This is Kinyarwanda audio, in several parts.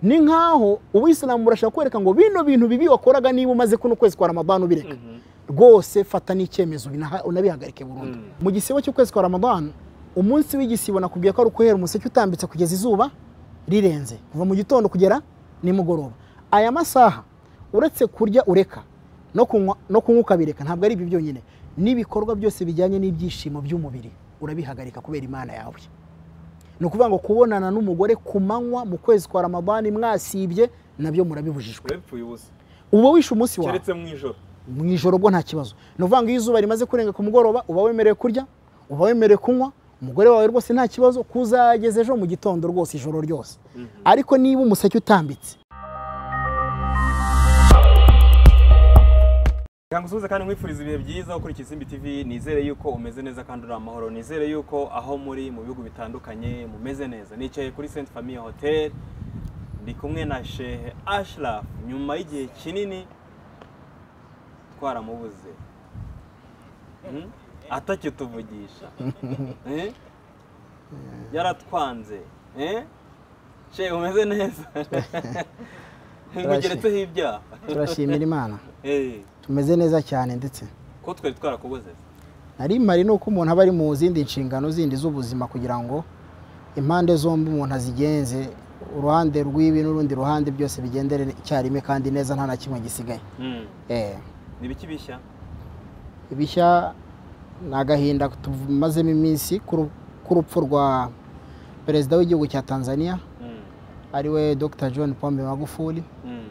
ni nk'aho ubuyisilamu burashaka kwereka ngo bino bintu bibi wakoraga niba umaze kuno kwezi kwa ramadana ubireka rwose fata n'icyemezo binaha- unabihagarike burundu Mm. mu gisibo cy'ukwezi kwa ramadana umunsi w'igisibo nakubwiye ko ari ukuhera umuseke utambitse kugeza izuba rirenze kuva mu gitondo kugera nimugoroba aya masaha uretse kurya ureka no kunywa no kunywa ukabireka ntabwo ari ibyo byonyine n'ibikorwa byose bijyanye n'ibyishimo by'umubiri urabihagarika kubera imana yawe ni ukuvuga ngo kubonana n'umugore ku manywa mu kwezi kwa ramadani mwasibye nabyo murabibujijwe urapfuye ubusa uba wishe umunsi wawe keretse mu ijoro mu ijoro bwo nta kibazo ni ukuvuga ngo iyo izuba rimaze kurenga ku mugoroba uba wemerewe kurya uba wemerewe kunywa umugore wawe rwose nta kibazo kuzageza ejo mu gitondo rwose ijoro ryose ariko niba umuseke utambitse Kangusubize kandi nkwifuriza ibihe byiza ukurikije Simbi TV nizere yuko umeze neza kandi uri amahoro nizere yuko aho muri mu bihugu bitandukanye mumeze neza nicaye kuri Sainte Famille Hotel ndi kumwe na Shehe Ashraf nyuma y'igihe kinini twaramubuze Hmm? atakituvugisha Eh? yaratwanze Eh? Shehe umeze neza ngugeretseho ibyaha turashimira imana Eh, tumeze neza cyane ndetse ko twari twarakubuze nari mari ni uko umuntu aba ari mu zindi nshingano zindi z'ubuzima kugira ngo impande zombi umuntu azigenze uruhande rw'ibi n'urundi ruhande byose bigendere icyarimwe kandi neza nta na kimwe gisigaye Hmm. Eh. ni ibiki bishya ibishya ni agahinda tumazemo iminsi k'uru- k'urupfu rwa perezida w'igihugu cya tanzania Mm, ariwe dr john pombe magufuli mm,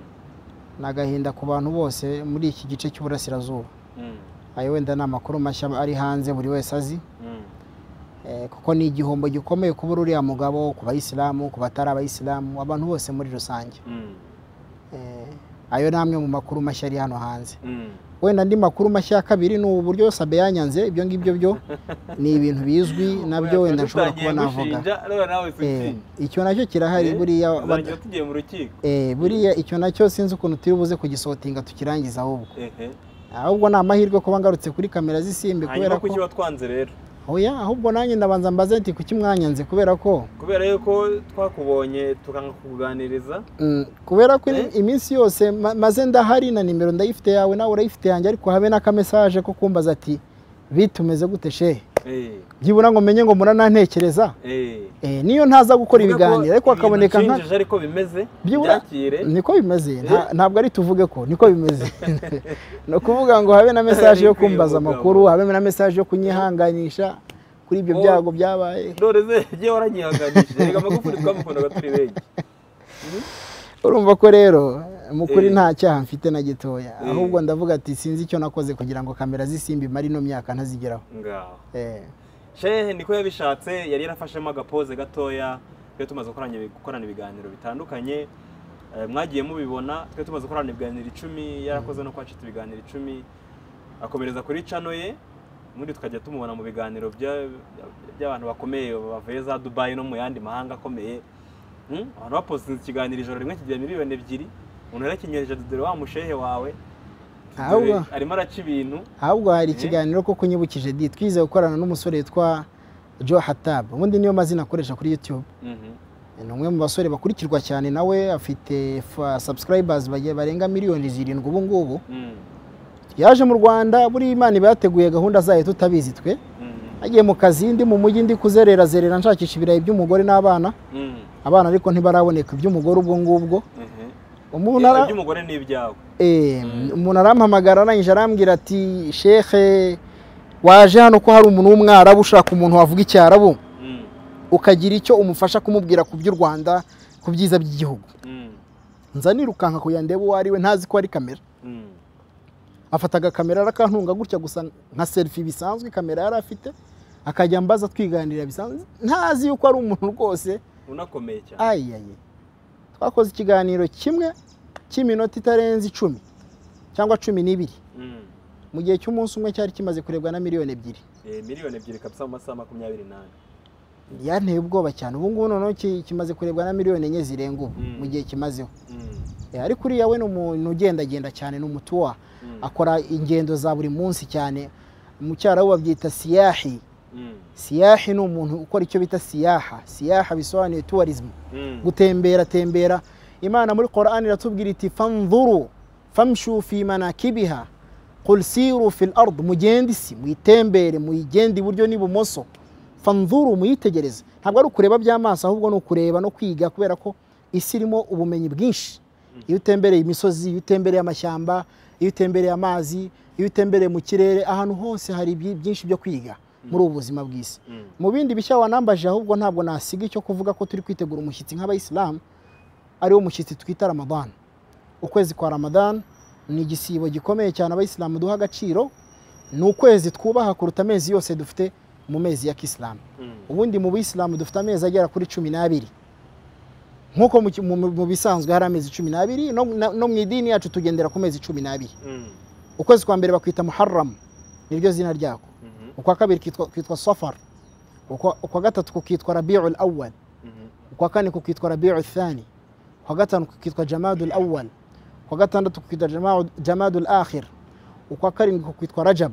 ni agahinda ku bantu bose muri iki gice cy'uburasirazuba mm, ayo wenda ni amakuru mashya ari hanze buri wese azi mm, Eh, kuko ni igihombo gikomeye kubura uriya mugabo ku bayisilamu ku batari abayisilamu abantu bose muri rusange mm, Eh, ayo ni amwe mu makuru mashya ari hano hanze mm. wenda andi makuru mashya ya kabiri ni ubu buryo sabe yanyanze ibyo ngibyo byo ni ibintu bizwi nabyo wenda nshobora kuba Tutangiye navuga gushinja, rero nawe si Eh, ushinja. icyo nacyo kirahari Eh, buriya tuzajya tugiye mu rukiko Eh, buriya icyo nacyo sinzi ukuntu turi buze kugisotinga tukirangiza ahubwo Ehe. ahubwo ni amahirwe kuba ngarutse kuri kamera z'isimbi kubera hanyuma ko kuki watwanze rero oya ahubwo nanjye ndabanza mbaze nti kuki mwanyanze kubera ko kubera yuko twakubonye tukanga kukuganiriza Mm, kubera ko Eh? iminsi yose ma- maze ndahari na nimero ndayifite yawe nawe urayifite yanjye ariko habe n'akamesaje ko kumbaza ati bitumeze gute shehe Eh, byibura ngo menye ngo muranantekereza eh. Eh, niyo ntaza gukora Tuvuge ko ibiganiro ariko ibintu hakaboneka nka ucinjije ariko bimeze byibura byakire niko bimeze nta- ntabwo ari tuvuge ko niko bimeze ni ukuvuga ngo habe na mesaje yo kumbaza amakuru habe na mesaje yo kunyihanganisha kuri ibyo Oh. byago byabaye dore ze igihe waranyihanganishije reka amagufuri twamukundaga turi benshi urumva ko rero mu kuri Eh. nta cyaha mfite na gitoya Eh. ahubwo ndavuga ati sinzi icyo nakoze kugira ngo kamera z'isimbi imare ino myaka ntazigeraho ngaho Eh, shehe niko yabishatse yari yarafashemo agapoze gatoya twe tumaze gukorana- gukorana ibiganiro bitandukanye Eh, mwagiye mubibona twe tumaze gukorana ibiganiro icumi yarakoze no kwacita ibiganiro icumi akomereza kuri cano ye ubundi tukajya tumubona mu biganiro bya- by'abantu bakomeye bavuye za dubayi no mu yandi mahanga akomeye Hmm? abantu baposinze ikiganiro ijoro rimwe kigira miliyoni ebyiri umuntu yarakinyoheje dore wa mushehe wawe Ahubwo. Dore arimo araca ibintu ahubwo hari Eh. ikiganiro ko kunyibukije di twize gukorana n'umusore witwa joe hatab ubundi niyo mazina akoresha kuri youtube Mhm. ni umwe mu basore bakurikirwa cyane nawe afite fa- subscribers bagiye barenga miliyoni zirindwi ubu ngubu Mm. yaje mu rwanda buriya imana iba yateguye gahunda zayo tutabizi twe Mhm. nagiye mu kazi ndi mu mujyi ndi kuzerera zerera nshakisha ibirayi by'umugore n'abana Mm. abana ariko ntibaraboneka iby'umugore ubwo ngubwo Mhm. umuntu Ibyo ara- by'umugore ni ibyawe Eh, umuntu arampamagara arangije arambwira ati shekhe waje hano ko hari umuntu w'umwarabu ushaka umuntu wavuga icyarabu Mm, ukagira icyo umufasha kumubwira ku by'u rwanda ku byiza by'igihugu mm, nza nirukanka kugira ndebe uwo ari we ntazi ko ari kamera mm, afata agakamera arakantunga gutya gusa nka serifi bisanzwe kamera yari afite akajya ambaza twiganirira bisanzwe ntazi yuko ari umuntu rwose unakomeye cyane ayiyayi twakoze ikiganiro kimwe cy'iminota itarenze icumi cyangwa cumi n'ibiri Mm. mu gihe cy'umunsi umwe cyari kimaze kurebwa na miliyoni ebyiri Eh, miliyoni ebyiri kabisa mu masaha makumyabiri n'ane yanteye ubwoba cyane ubu ngubu noneho ki- kimaze kurebwa na miliyoni enye zirenga ubu Mm. mu gihe kimazeho Mm, Eh, ariko uriya we ni umuntu ugendagenda cyane ni umutuwa mm, akora ingendo za buri munsi cyane mu cyarabu babyita siyahi mm, siyahi ni umuntu ukora icyo bita siyaha siyaha bisobanuye tourism mm, gutembera tembera imana muri korani iratubwira iti fanzuru famshu fi manakibiha qul siru fil ard mugende isi muyitembere muyigende iburyo n'ibumoso fanzuru muyitegereze ntabwo ari ukureba by'amaso ahubwo ni ukureba no kwiga kubera ko isi irimo ubumenyi bwinshi iyo utembereye imisozi iyo utembereye amashyamba iyo utembereye amazi iyo utembereye mu kirere ahantu hose hari ibyi- byinshi byo kwiga muri ubu buzima bw'isi Mm. mu bindi bishya wanambaje ahubwo ntabwo nasiga icyo kuvuga ko turi kwitegura umushyitsi nk'abayisilamu ariwo mushyitsi twita ramadani ukwezi kwa ramadani ni igisibo gikomeye cyane abayisilamu duha agaciro ni ukwezi twubaha kuruta amezi yose dufite mu mezi ya kisilamu Mm. ubundi mu bisilamu dufite amezi agera kuri cumi n'abiri nk'uko mu ki- mu- mu mu bisanzwe hari amezi cumi n'abiri no- na- no mu idini yacu tugendera ku mezi cumi n'abiri Mm. ukwezi kwa mbere bakwita muharram niryo zina ryako Mhm. ukwa kabiri kitwa- kwitwa safar ukwa ukwa gatatu kukitwa rabiul awwal Mhm. ukwa kane kukitwa rabiu thani ukwa gatanu kukitwa jamadul awwal ukwa gatandatu kukitwa Jamau- jamadul akhir ukwa karindwi kukitwa rajab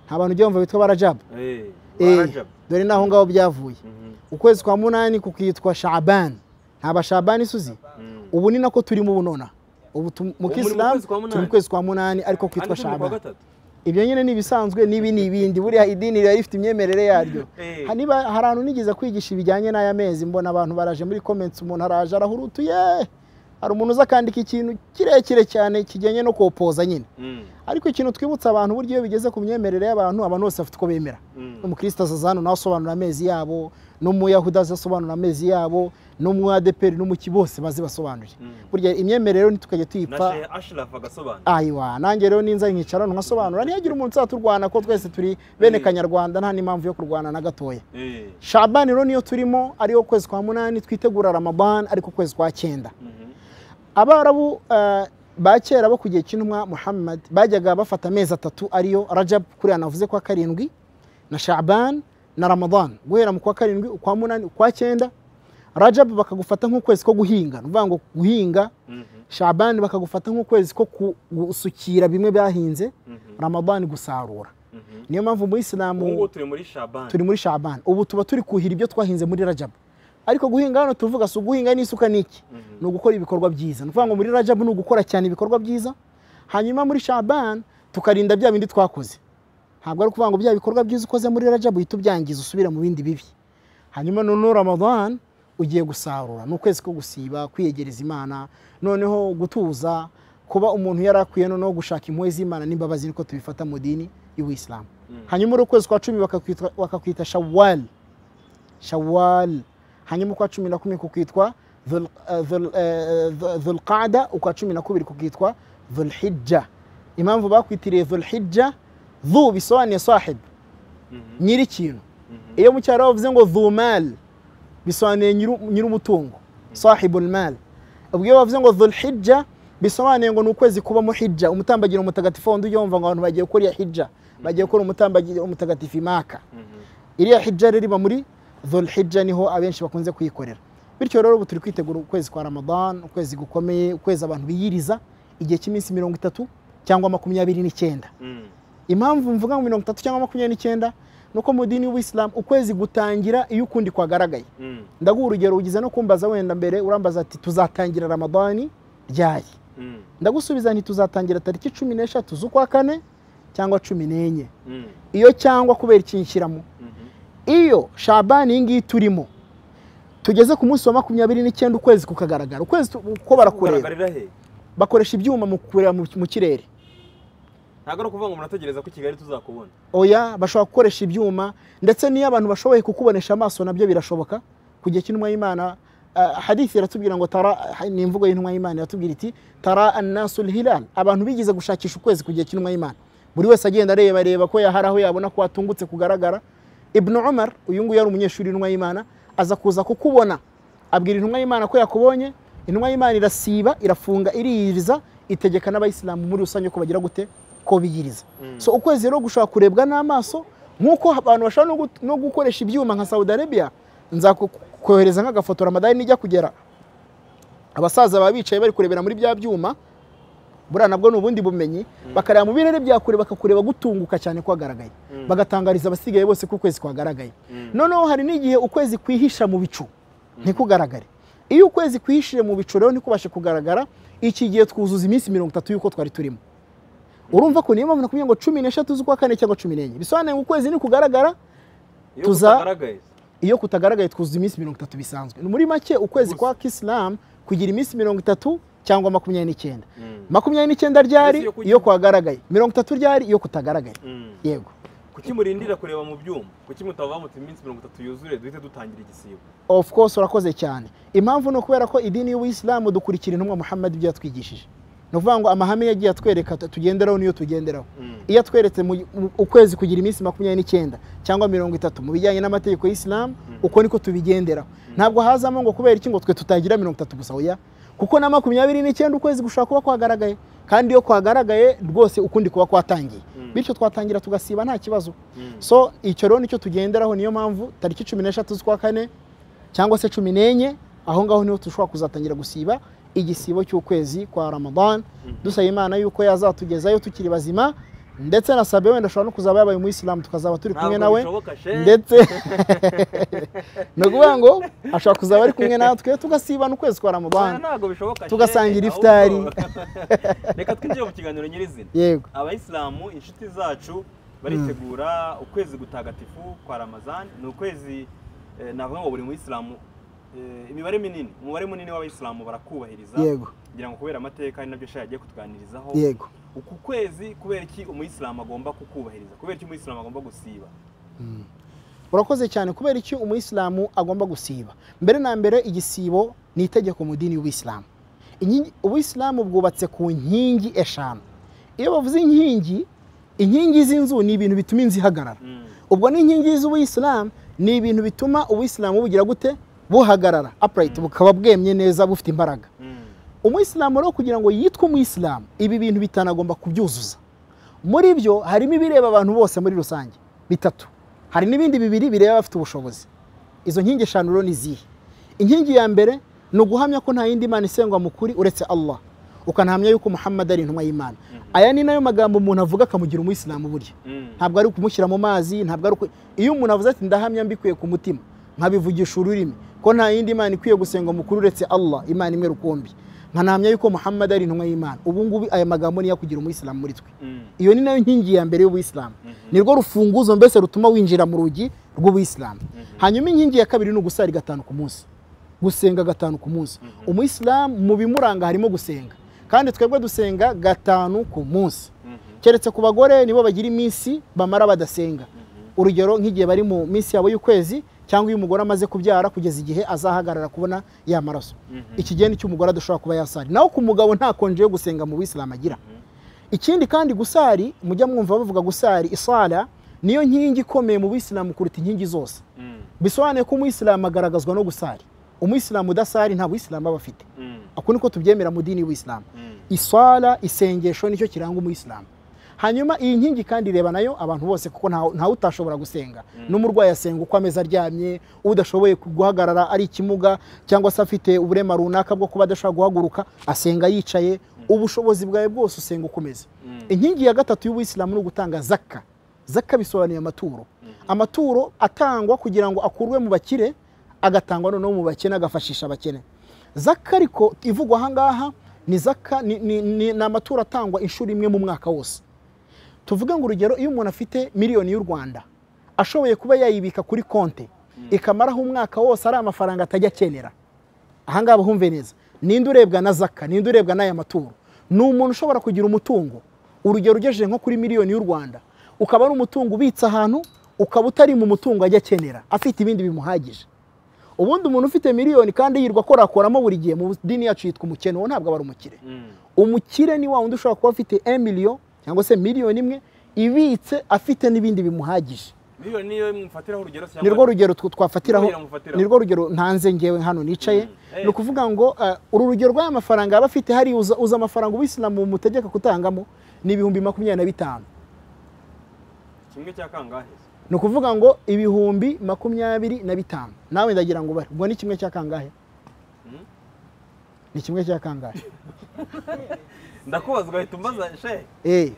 nta bantu ujya wumva bitwa ba rajab Eh, Eh, Rajab. dore naho ngaho byavuye Mhm. ukwezi kwa munani kukitwa shaban nta bashabani suzi Mm. ubu ni nako turimo ubu nona ubu tu- mu muri mu kisilamu kwezi kwa munani? turi mu kwezi kwa munani ariko kwitwa Ariko turi kuwa shaban gatatu. ibyo nyine ni ibisanzwe n'ibi ni ibindi buriya idini riba rifite imyemerere yaryo Eh, Ha- niba hari ahantu nigeze kwigisha ibijyanye n'aya mezi mbona abantu baraje muri comments umuntu araje arahurutuye hari umuntu uza akandika ikintu kirekire cyane kijyanye no kopoza nyine Mm. ariko ikintu twibutsa abantu buryo iyo bigeze ku myemerere y'abantu abantu bose bafite uko bemera Mm. umukristo azaza hano nawe asobanura amezi yabo n'umuyahudi azasobanura amezi yabo n'umwadeperi n'umuki bose baze basobanure Mm. burya imyemerere rero ntitukajya na tuyipfa Sheikh Ashraf agasobanura ayiwa nanjye rero ninza nkicara nkasobanura ntihagire umuntu uzaturwana ko twese turi bene kanyarwanda nta n'impamvu yo kurwana na gatoya Eh, shabani rero niyo turimo ariyo kwezi kwa munani twitegura ramadan ariko kwezi kwa cyenda mhm. abarabu eh, ba kera bo ku gihe cy'intumwa muhammad bajyaga bafata amezi atatu ariyo rajab kuriya navuze kwa karindwi na shaban na ramadan guhera mu kwa karindwi ukwa munani ukwa cyenda rajab bakagufata nk'ukwezi ko guhinga ni ukuvuga ngo guhinga Mhm. shaban bakagufata nk'ukwezi ko ku- gusukira bimwe byahinze Mhm. ramadan gusarura Mhm. niyo mpamvu mu isilamu ubu ngubu turi muri shaban turi muri shaban ubu tuba turi kuhira ibyo twahinze muri rajabu ariko guhinga hano tuvuga si uguhinga n'isuka n'iki ni ugukora ibikorwa byiza ni ukuvuga ngo muri rajabu ni ugukora cyane ibikorwa byiza hanyuma muri shaban tukarinda bya bindi twakoze ntabwo ari ukuvuga ngo bya bikorwa byiza ukoze muri rajabu uhita ubyangiza usubira mu bindi bibi hanyuma noneho ramadan ugiye gusarura ni ukwezi ko gusiba kwiyegereza imana noneho gutuza kuba umuntu yari akwiye noneho gushaka impuhwe z'imana n'imbabazi niko tubifata mu dini y'ubuyisilamu Mhm. hanyuma uri ukwezi kwa cumi bakakwitwa- bakakwita shawal shawal hanyuma ukwa cumi na kumwe kukwitwa Dhul- eh, Dhul- eh, Dhul- dhulqada ukwa cumi na kubiri kukitwa dhulhijja impamvu bakwitiriye dhulhijja dhu bisobanuye sahib Mhm. nyiri ikintu Mhm. iyo mu cyaro bavuze ngo dhumal bisobanuye nyiri- nyiri umutungo sahibul mal ubwo iyo bavuze ngo dhulhijja bisobanuye ngo ni ukwezi kubamo hijja umutambagiro mutagatifu wundi ujya wumva ngo abantu bagiye gukora iya hijja bagiye gukora umutambagiro umutagatifu imaka Mhm. iriya hijja rero iba muri dhulhijja niho abenshi bakunze kuyikorera bityo rero ubu turi kwitegura ukwezi kwa ramadan ukwezi gukomeye ukwezi abantu biyiriza igihe cy'iminsi mirongo itatu cyangwa makumyabiri n'icyenda Mm. impamvu mvuga ngo mirongo itatu cyangwa makumyabiri n'icyenda ni uko mu dini y'ubuyisilamu ukwezi gutangira iyo ukundi kwagaragaye Mm. ndaguha urugero ugize no kumbaza wenda mbere urambaza ati tuzatangira ramadani ryari Mm. ndagusubiza nti tuzatangira tariki cumi n'eshatu z'ukwa kane cyangwa cumi n'enye Mm. iyo cyangwa kubera ikinshyiramo Mhm. iyo shabani iyi ngiyi turimo tugeze ku munsi wa makumyabiri n'icyenda ukwezi kukagaragara ukwezi tu- ko barakureba Kugaragarira he bakoresha ibyuma mu kureba mu mu kirere ntabwo ari ukuvuga ngo murategereza ko i kigali tuzakubona oya bashobora gukoresha ibyuma ndetse n'iyo abantu bashoboye kukubonesha amaso nabyo birashoboka ku gihe cy'intumwa y'imana ah, hadithi iratubwira ngo tara ni imvugo y'intumwa y'imana iratubwira iti tara annasul hilal abantu bigize gushakisha ukwezi ku gihe cy'intumwa y'imana buri wese agenda areba reba ko yahari aho yabona ko hatungutse kugaragara ibnu umar uyu nguyu yari umunyeshuri w'intumwa y'imana aza kuza kukubona abwira intumwa y'imana ko yakubonye intumwa y'imana irasiba irafunga iriyiriza itegeka n'abayisilamu muri rusange ko bagira gute ko biyiriza so ukwezi rero gushobora kurebwa n'amaso nk'uko abantu bashobora no gu- no gukoresha ibyuma nka saudi arabia nzakohereza nk'agafoto ramadani nijya kugera abasaza baba bicaye bari kurebera muri bya byuma buriya nabwo ni ubundi bumenyi bakareba mu birere bya kure bakakureba gutunguka cyane kwagaragaye Mm. bagatangariza abasigaye bose ko ukwezi kwagaragaye noneho hari n'igihe ukwezi kwihisha mu bicu ntikugaragare iyo ukwezi kwishije mu bicu rero ntikubashe kugaragara iki gihe twuzuza iminsi mirongo itatu y'uko twari turimo urumva ko niyo mpamvu nakubwiye ngo cumi n'eshatu z'ukwa kane cyangwa cumi n'enye bisobanuye ngo ukwezi nikugaragara iyo tuza- kutagaragaye iyo kutagaragaye twuzuza iminsi mirongo itatu bisanzwe Ni muri make ukwezi Gusa. kwa kisilamu kugira iminsi mirongo itatu cyangwa makumyabiri n'icyenda Mm. makumyabiri n'icyenda ryari Ese iyo kuki- iyo kwagaragaye mirongo itatu ryari iyo kutagaragaye Mm. yego kuki murindira kureba mu byuma kuki mutavuga muti iminsi mirongo itatu yuzuye duhite dutangira igisibo of course urakoze cyane impamvu ni ukubera ko idini y'ubuyisilamu dukurikira intumwa muhammad ibyo yatwigishije ni ukuvuga ngo amahame yagiye atwereka tu- tugenderaho niyo tugenderaho Mm. iyo atweretse mu- mu- ukwezi kugira iminsi makumyabiri n'icyenda cyangwa mirongo itatu mu bijyanye n'amategeko y'isilamu uko niko tubigenderaho ntabwo hazamo ngo kubera iki ngo twe tutagira mirongo itatu gusa oya kuko na makumyabiri n'icyenda ukwezi gushobora kuba kwagaragaye kandi iyo kwagaragaye rwose ukundi kuba kwatangiye Mm. bityo twatangira tugasiba nta kibazo Mm. so icyo rero nicyo tugenderaho niyo mpamvu tariki cumi n'eshatu z'ukwa kane cyangwa se cumi n'enye aho ngaho niho dushobora kuzatangira gusiba igisibo cy'ukwezi kwa ramadan Mhm. dusaba imana yuko yazatugezayo tukiri bazima ndetse na sabe wenda ashobora no kuzaba yabaye umuyisilamu tukazaba turi kumwe Ntabwo nawe bishoboka, she. ndetse ni ukuvuga ngo ashobora kuzaba ari kumwe natwe tugasibana ukwezi kwa Oya, ramadan ntabwo bishoboka she. tugasangira Ahubwo- ifutari. reka twinjire mu kiganiro nyirizina yego abayisilamu inshuti zacu baritegura ukwezi gutagatifu kwa ramazani ni ukwezi eh, navuga ngo buri muyisilamu eh, imibare minini umubare munini w'abayisilamu barakubahiriza Yego. kugira ngo kubera amateka ari nabyo shayi agiye kutuganirizaho yego uku kwezi kubera iki umuyisilamu agomba kukubahiriza kubera iki umuyisilamu agomba gusiba urakoze cyane kubera iki umuyisilamu agomba gusiba mbere na mbere igisibo ni itegeko mu dini y'ubuyisilamu Inkingi- ubuyisilamu bwubatse ku nkingi eshanu iyo bavuze inkingi inkingi z'inzu ni ibintu bituma inzu ihagarara Mm. ubwo n'inkingi z'ubuyisilamu ni ibintu bituma ubuyisilamu bugira gute buhagarara upright bukaba bwemye neza bufite imbaraga Mm. umuyisilamu rero kugira ngo yitwe umuyisilamu ibi bintu bitanagomba kubyuzuza muri byo harimo ibireba abantu bose muri rusange bitatu hari n'ibindi bibiri bireba abafite ubushobozi izo nkingi eshanu rero ni izihe inkingi ya mbere ni uguhamya ko nta yindi mana isengwa mu kuri uretse allah ukanahamya yuko muhammad ari intumwa y'imana aya ni nayo magambo umuntu avuga akamugira umuyisilamu burya Mm. ntabwo ari ukumushyira mu mazi ntabwo ari uku iyo umuntu avuze ati ndahamya mbikuye ku mutima nkabivugisha ururimi ko nta yindi mana ikwiye gusenga mukuru uretse allah imana imwe rukumbi nkanahamya yuko muhammad ari intumwa y'imana ubu ngubu aya magambo niyo akugira umuyisilamu muri twe Mm. iyo ni nayo nkingi ya mbere y'ubuyisilamu Mhm. ni rwo rufunguzo mbese rutuma winjira mu rugi rw'ubuyisilamu hanyuma inkingi ya kabiri ni ugusara gatanu ku munsi gusenga gatanu ku munsi umuyisilamu mu bimuranga harimo gusenga kandi twebwe dusenga gatanu ku munsi Mhm. keretse ku bagore nibo bagira iminsi bamara badasenga urugero nk'igihe bari mu minsi yabo y'ukwezi cyangwa iyo umugore amaze kubyara kugeza igihe azahagarara kubona ya maraso Mhm. iki gihe nicyo umugore adashobora kuba yasari naho ku mugabo nta konje yo gusenga mu bisilamu agira ikindi kandi gusari mujya mwumva bavuga gusari isara niyo nkingi ikomeye mu bisilamu kuruta inkingi zose Mm. bisobanuye ko umuyisilamu agaragazwa no gusari umuyisilamu udasari nta buyisilamu aba afite Mm. ako niko tubyemera mu dini y'ubuyisilamu Mm. iswara isengesho nicyo kiranga umuyisilamu hanyuma iyi nkingi kandi ireba nayo abantu bose kuko nta- ntawe utashobora gusenga n'umurwayi asenga uko ameze aryamye udashoboye ku- guhagarara ari ikimuga cyangwa se afite uburema runaka bwo kuba adashobora guhaguruka asenga yicaye ubushobozi bwawe bwose usenga ukomeza Mm. inkingi ya gatatu y'ubuyisilamu ni ugutanga zaka zaka bisobanuye amaturo amaturo atangwa kugira ngo akurwe mu bakire agatangwa noneho mu bakene agafashisha abakene zaka ariko ivugwa ahangaha ni zaka ni, ni, ni, ni amaturo atangwa inshuro imwe mu mwaka wose tuvuge ngo urugero iyo umuntu afite miliyoni y'u rwanda ashoboye kuba yayibika kuri konte ikamaraho umwaka wose ari amafaranga atajya akenera ahangaha bahumve neza ninde urebwa na zaka ninde urebwa n'aya maturo ni umuntu ushobora kugira umutungo urugero ugejeje nko kuri miliyoni y'u rwanda ukaba ari umutungo ubitse ahantu ukaba utari mu mutungo ajya akenera afite ibindi bimuhagije ubundi umuntu ufite miliyoni kandi yirwa akorakoramo buri gihe mu dini yacu yitwa umukene uwo ntabwo aba ari umukire Mm. umukire ni wa wundi ushobora kuba afite emiliyo cyangwa se miliyoni imwe ibitse afite n'ibindi bimuhagije miliyoni niyo mfatiraho urugero cyangwa ni rwo rugero tw- twafatiraho Rwogera mufatiraho. ni rwo rugero ntanze ngewe hano nicaye Mm. Eh. ni ukuvuga ngo eh, uru rugero rw'aya mafaranga aba afite hari uza uza amafaranga ubuyisilamu mutegeka kutangamo ni ibihumbi makumyabiri na bitanu kimwe cya kangahe ni ukuvuga ngo ibihumbi makumyabiri na bitanu nawe ndagira ngo ubare ubwo ni kimwe cya kangahe Mm. ni kimwe cya kangahe ndakubazwa ahita umbaza she Eh.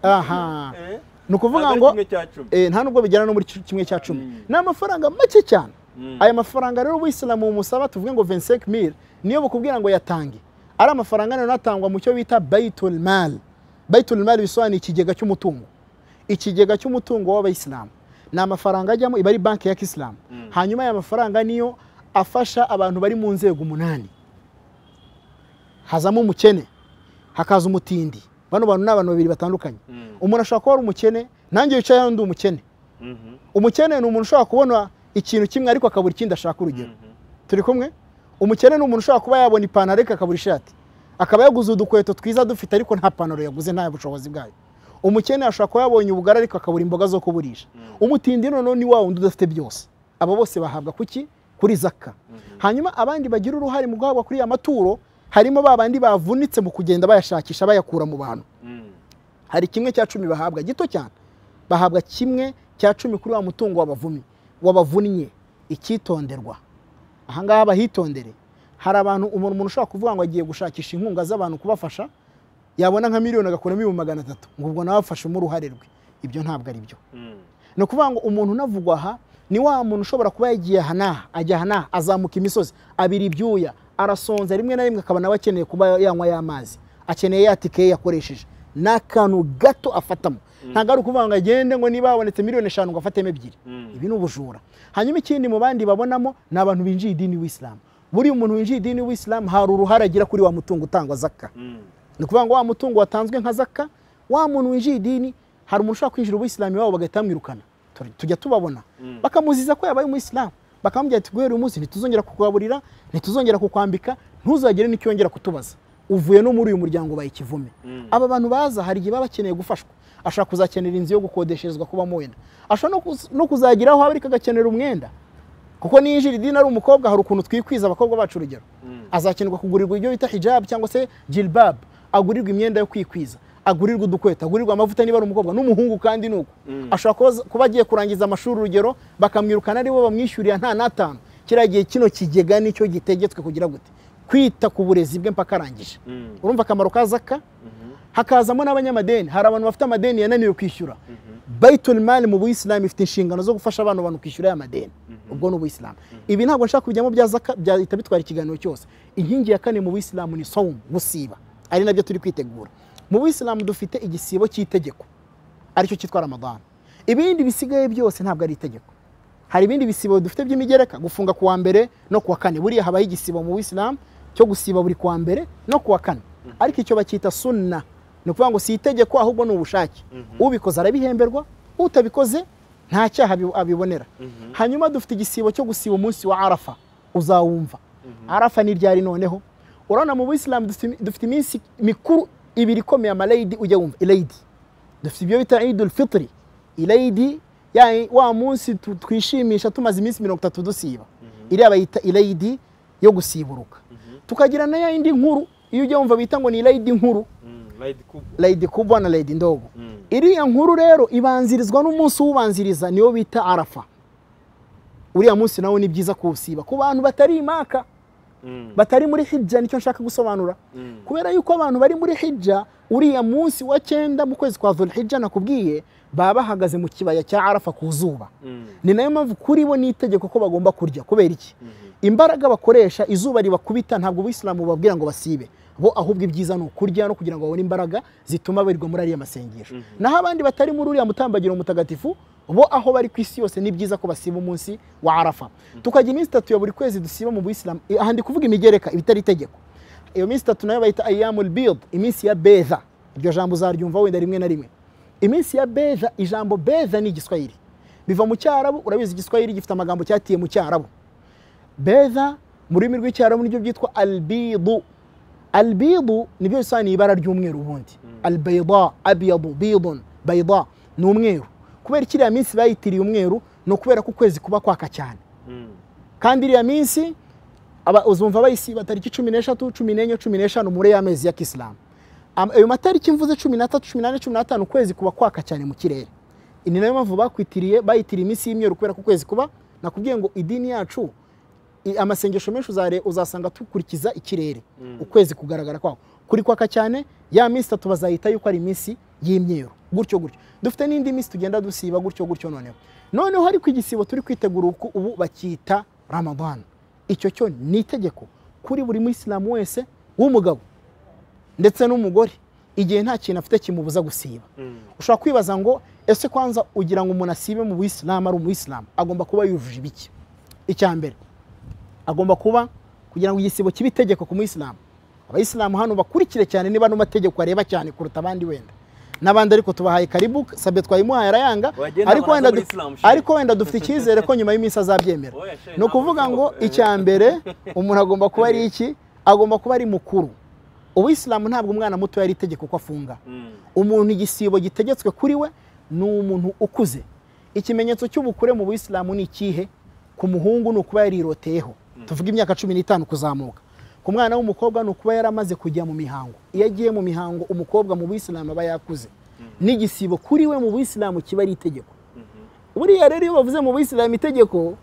aha Eh? ni ukuvuga Ntabwo ari ngo kimwe cya cumi eh, nta nubwo bijyana no muri kimwe cya cumi Mm. ni amafaranga make cyane aya mafaranga rero ubuyisilamu bumusaba tuvuge ngo 25000 niyo bukubwira ngo yatange ari amafaranga rero atangwa mu cyo bita baitul mal baitul mal bisobanuye ikigega cy'umutungo ikigega cy'umutungo w'abayisilamu ni amafaranga ajyamo iba ari banki ya kisilamu Mm. hanyuma aya mafaranga niyo afasha abantu bari mu nzego umunani hazamo umukene hakaza umutindi bano bantu ni abantu babiri batandukanye umuntu ashobora kuba ari umukene nanjye wicaye hano ndi umukene umukene ni umuntu ushobora kubona ikintu kimwe ariko akabura ikindi ashaka urugero turi kumwe umukene ni umuntu ushobora kuba yabona ipantaro ariko akabura ishati akaba yaguze udukweto twiza dufite ariko nta pantaro yaguze nta bushobozi bwayo umukene ashobora kuba yabonye ubugari ariko akabura imboga zo kuburisha umutindi noneho ni wa wundi udafite byose abo bose bahabwa kuki kuri zaka hanyuma abandi bagira uruhare mu guhabwa kuri ya maturo harimo ba bandi bavunitse mu kugenda bayashakisha bayakura mu bantu hari kimwe cya cumi bahabwa gito cyane bahabwa kimwe cya cumi kuri wa mutungo wabavumye wabavunnye icyitonderwa ahangaha bahitondere hari abantu umuntu umuntu ushobora kuvuga ngo agiye gushakisha inkunga z'abantu kubafasha yabona nka miliyoni agakuramo ibihumbi magana atatu ngo ubwo nawe afashemo uruhare rwe ibyo ntabwo ari byo ni ukuvuga ngo umuntu unavugwa aha ni wa muntu ushobora kuba yagiye aha n'aha ajya aha n'aha azamuka imisozi abira ibyuya arasonza rimwe na rimwe akaba nawe akeneye kuba yanywa ya mazi akeneye ya tike ye yakoresheje ni akantu gato afatamo ntabwo ari ukuvuga ngo agende ngo niba habonetse miliyoni eshanu ngo afatemo ebyiri ibi ni ubujura hanyuma ikindi mu bandi babonamo ni abantu binjiye idini w'isilamu buriya umuntu winjiye idini w'isilamu hari uruhare agira kuri wa mutungo utangwa zaka ni ukuvuga ngo wa mutungo watanzwe nka zaka wa muntu winjiye idini hari umuntu ushobora kwinjira ubuyisilamu iwabo bagahita bamwirukana Tur- tujya tubabona Mm. bakamuziza ko yabaye umuyisilamu bakamubwira ati guhera uyu munsi ntituzongera kukugaburira ntituzongera kukwambika ntuzagire n'icyo wongera kutubaza uvuye no muri uyu muryango ubaye ikivume aba bantu baza hari igihe baba bakeneye gufashwa ashobora kuzakenera inzu yo gukodesherezwa kubamo wenda ashobora no kuz- no kuzagira aho aba ariko agakenera umwenda kuko niyinjira idini ari umukobwa hari ukuntu twikwiza abakobwa bacu urugero azakenerwa kugurirwa ibyo bita hijab cyangwa se jilbab agurirwa imyenda yo kwikwiza agurirwa udukweto agurirwa amavuta niba ari umukobwa n'umuhungu kandi ni uko Mm. ashobora kuba- kuba agiye kurangiza amashuri urugero bakamwirukana ari bo bamwishyurira nta n'atanu kiriya gihe kino kigega nicyo gitegetswe kugira gute kwita ku burezi bwe mpaka arangije urumva akamaro ka zaka hakazamo n'abanyamadeni hari abantu bafite amadeni yananiwe kwishyura baitul mali mu buyisilamu ifite inshingano zo gufasha abana bantu kwishyura aya madeni ubwo ni ubuyisilamu ibi ntabwo nshaka kubijyamo bya zaka byahita bitwara ikiganiro cyose inkingi ya kane mu buyisilamu ni sawumu gusiba ari nabyo turi kwitegura mu buyisilamu dufite igisibo cy'itegeko aricyo cyitwa ramadani ibindi bisigaye byose ntabwo ari itegeko hari ibindi bisibo dufite by'imigereka gufunga kuwa mbere no kuwa kane buriya habaho igisibo mu buyisilamu cyo gusiba buri kuwa mbere no kuwa kane ariko icyo bacyita sunna ni ukuvuga ngo si itegeko ahubwo ni ubushake ubikoze arabihemberwa utabikoze nta cyaha abi- abibonera hanyuma dufite igisibo cyo gusiba umunsi wa arafa uzawumva arafa ni ryari noneho urabona mu buyisilamu dufite- dufite iminsi mikuru ibiri ikomeye amaleyidi ujya wumva ileyidi dufite ibyo bita idul fitiri ilayidi yani wa munsi tu- twishimisha tumaze iminsi mirongo itatu dusiba iriya bayita ilayidi yo gusiburuka tukagira na ya yindi nkuru iyo ujya wumva bita ngo ni ilayidi nkuru layidi kubwa na layidi ndogo iriya nkuru rero ibanzirizwa n'umunsi uwubanziriza niwo bita arafa uriya munsi nawo ni byiza kuwusiba ku bantu batari imaka batari muri hijja nicyo nshaka gusobanura kubera yuko abantu bari muri hijja uriya munsi wa cyenda mu kwezi kwa dhulhijja nakubwiye baba bahagaze mu kibaya cya arafa ku zuba ni nayo mpamvu kuri bo n'itegeko ko bagomba kurya kubera iki imbaraga bakoresha izuba ribakubita ntabwo ubuyisilamu babwira ngo basibe bo ahubwo ibyiza ni ukurya no kugira ngo babone imbaraga zituma barirwa muri ariya masengesho naho abandi batari muri uriya mutambagiro mutagatifu bo aho bari ku isi yose ni byiza ko basiba umunsi wa arafa tukagira iminsi itatu ya buri kwezi dusiba mu buyisilamu Eh, aha ndi kuvuga imigereka ibitari itegeko iyo minsi itatu nayo bayita ayamul bid iminsi ya beza iryo jambo uzaryumva wenda rimwe na rimwe iminsi ya beza ijambo beza ni igiswahili biva mu cyarabu urabizi igiswahili gifite amagambo cyatiye mu cyarabu beza mu rurimi rw'icyarabu nibyo byitwa albidu albidu nibyo bisobanuye ibara ry'umweru ubundi albayda abyadu bidun bayda ni umweru kubera kiriya minsi bayitiriye umweru ni ukubera ko ukwezi kuba kwaka cyane kandi iriya minsi aba- uzumva bayisiba tariki cumi n'eshatu cumi n'enye cumi n'eshanu muri ya mezi ya kisilamu Am- ayo matariki mvuze cumi n'atatu cumi n'ane cumi n'atanu ukwezi kuba kwaka cyane mu kirere ni nayo mpamvu bakwitiriye bayitiriye iminsi y'imyeru kubera ko ukwezi kuba nakubwiye ngo idini yacu i- amasengesho menshi uzare- uzasanga dukurikiza ikirere ukwezi kugaragara kwaho kuri kwaka cyane ya minsi itatu bazayita yuko ari iminsi y'imyeru gutyo gutyo dufite n'indi minsi tugenda dusiba gutyo gutyo noneho noneho ariko igisibo turi kwitegura uku ubu bacyita ramadana icyo cyo ni itegeko kuri buri muyisilamu wese w'umugabo ndetse n'umugore igihe nta kintu afite kimubuza gusiba ushobora kwibaza ngo ese kwanza ugira ngo umuntu asibe mu buyisilamu ari umuyisilamu agomba kuba yujuje ibiki icya mbere agomba kuba kugira ngo igisibo kibe itegeko ku muyisilamu abayisilamu hano bakurikire cyane niba ano mategeko areba cyane kuruta abandi wenda n'abandi ariko tubahaye karibu sabe twayimuhaye arayanga Wagenda ariko abona wenda, muri du- Islam, shehe. ariko wenda dufite icyizere ko nyuma y'iminsi azabyemera Oya, shehe, ni ukuvuga ntabwo ngo bishoboka. icya mbere umuntu agomba kuba ari iki agomba kuba ari mukuru ubuyisilamu ntabwo umwana muto yari itegeko ko afunga umuntu igisibo gitegetswe kuri we ni umuntu ukuze ikimenyetso cy'ubukure mu buyisilamu ni ikihe ku muhungu ni ukuba yariroteyeho tuvuga imyaka cumi n'itanu kuzamuka ku mwana w'umukobwa ni ukuba yaramaze kujya mu mihango iyo agiye mu mihango umukobwa mu buyisilamu aba yakuze n'igisibo kuri we mu buyisilamu kiba ari itegeko buriya rero iyo bavuze mu buyisilamu itegeko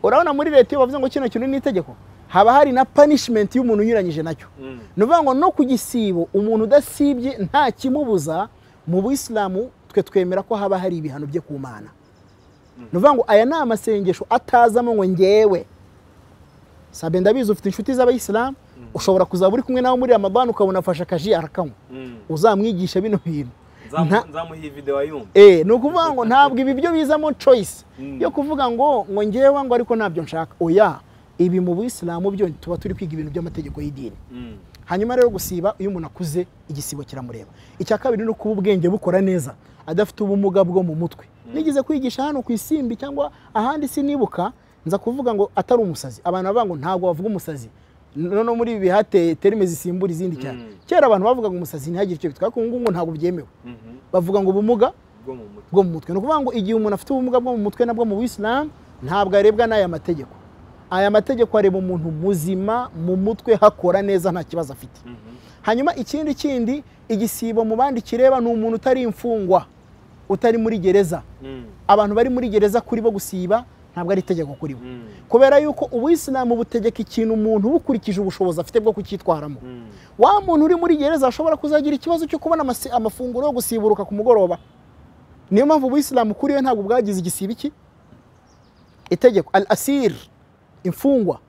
urabona muri leta iyo bavuze ngo kino kintu ni itegeko haba hari na panishimenti y'umuntu unyuranyije nacyo ni ukuvuga ngo no ku gisibo umuntu udasibye nta kimubuza mu buyisilamu twe twemera ko haba hari ibihano bye ku mana ni ukuvuga ngo aya ni amasengesho atazamo ngo ngewe sabe ndabizi ufite inshuti z'abayisilamu ushobora kuzaba uri kumwe nawe muri ramadani ukabona afashe akaji arakanywa uzamwigisha bino bintu Nta- nzamuha video ayumva Eh, ni ukuvuga ngo ntabwo ibi byo bizamo choice Mm. yo kuvuga ngo ngo ngewe ngo ariko ntabyo nshaka oya ibi mu buyisilamu byo tuba turi kwiga ibintu by'amategeko y'idini Mm. hanyuma rero gusiba iyo umuntu akuze igisibo kiramureba icya kabiri ni ukuba ubwenge bukora neza adafite ubumuga bwo mu mutwe nigeze kwigisha hano ku isimbi cyangwa ahandi sinibuka nza kuvuga ngo atari umusazi abantu bavuga ngo ntabwo bavuga umusazi noneho muri ibi bihateye terime zisimbura izindi cyane Mm. kera abantu bavugaga umusazi ntihagire icyo bitwa ariko ubu ngubu ntabwo byemewe Mhm. bavuga ngo ubumuga bwo mu mutwe bwo mu mutwe ni ukuvuga ngo igihe umuntu afite ubumuga bwo mu mutwe nabwo mu buyisilamu ntabwo arebwa n'aya mategeko aya mategeko areba umuntu muzima mu mutwe hakora neza nta kibazo afite Mhm. hanyuma ikindi kindi igisibo mu bandi kireba ni umuntu utari imfungwa utari muri gereza Mm. abantu bari muri gereza kuri bo gusiba ntabwo ari itegeko kuri bo Mm. kubera yuko ubuyisilamu butegeka ikintu umuntu bukurikije ubushobozi afite bwo kucyitwaramo Mm. wa muntu uri muri gereza ashobora kuzagira ikibazo cyo kubona amasi- amafunguro yo gusiburuka ku mugoroba niyo mpamvu ubuyisilamu kuri we ntabwo bwagize igisibo iki itegeko al asir imfungwa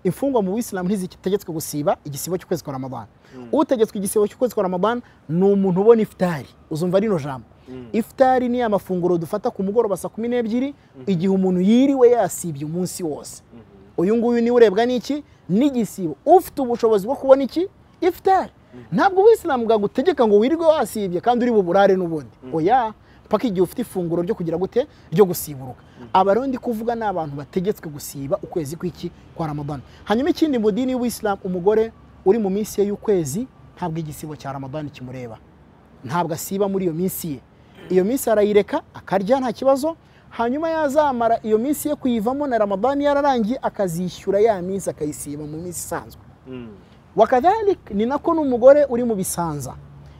imfungwa mu buyisilamu ntizitegetswe gusiba igisibo cy'ukwezi kwa ramadana utegetswe igisibo cy'ukwezi kwa ramadana ni umuntu ubona ifutari uzumva rino jambo Mm. ifutari ni amafunguro dufata ku mugoroba saa kumi n'ebyiri igihe umuntu yiriwe yasibye umunsi wose Mhm. uyu nguyu niwe urebwa n'iki n'igisibo ufite ubushobozi bwo kubona iki ifutari ntabwo ubuyisilamu bwagutegeka ngo wirirwe wasibye kandi uri buburare n'ubundi oya mpaka igihe ufite ifunguro ryo kugira gute ryo gusiburuka aba rero ndi kuvuga ni abantu bategetswe gusiba ukwezi kw'iki kwa ramadani hanyuma ikindi mu dini y'ubuyisilamu umugore uri mu minsi ye y'ukwezi ntabwo igisibo cya ramadani kimureba ntabwo asiba muri iyo minsi ye iyo minsi arayireka akarya nta kibazo hanyuma yazamara iyo minsi ye kuyivamo na ramadani yararangiye akazishyura ya minsi akayisiba mu minsi isanzwe Mm. wakadhalik ni nako n'umugore uri mu bisanza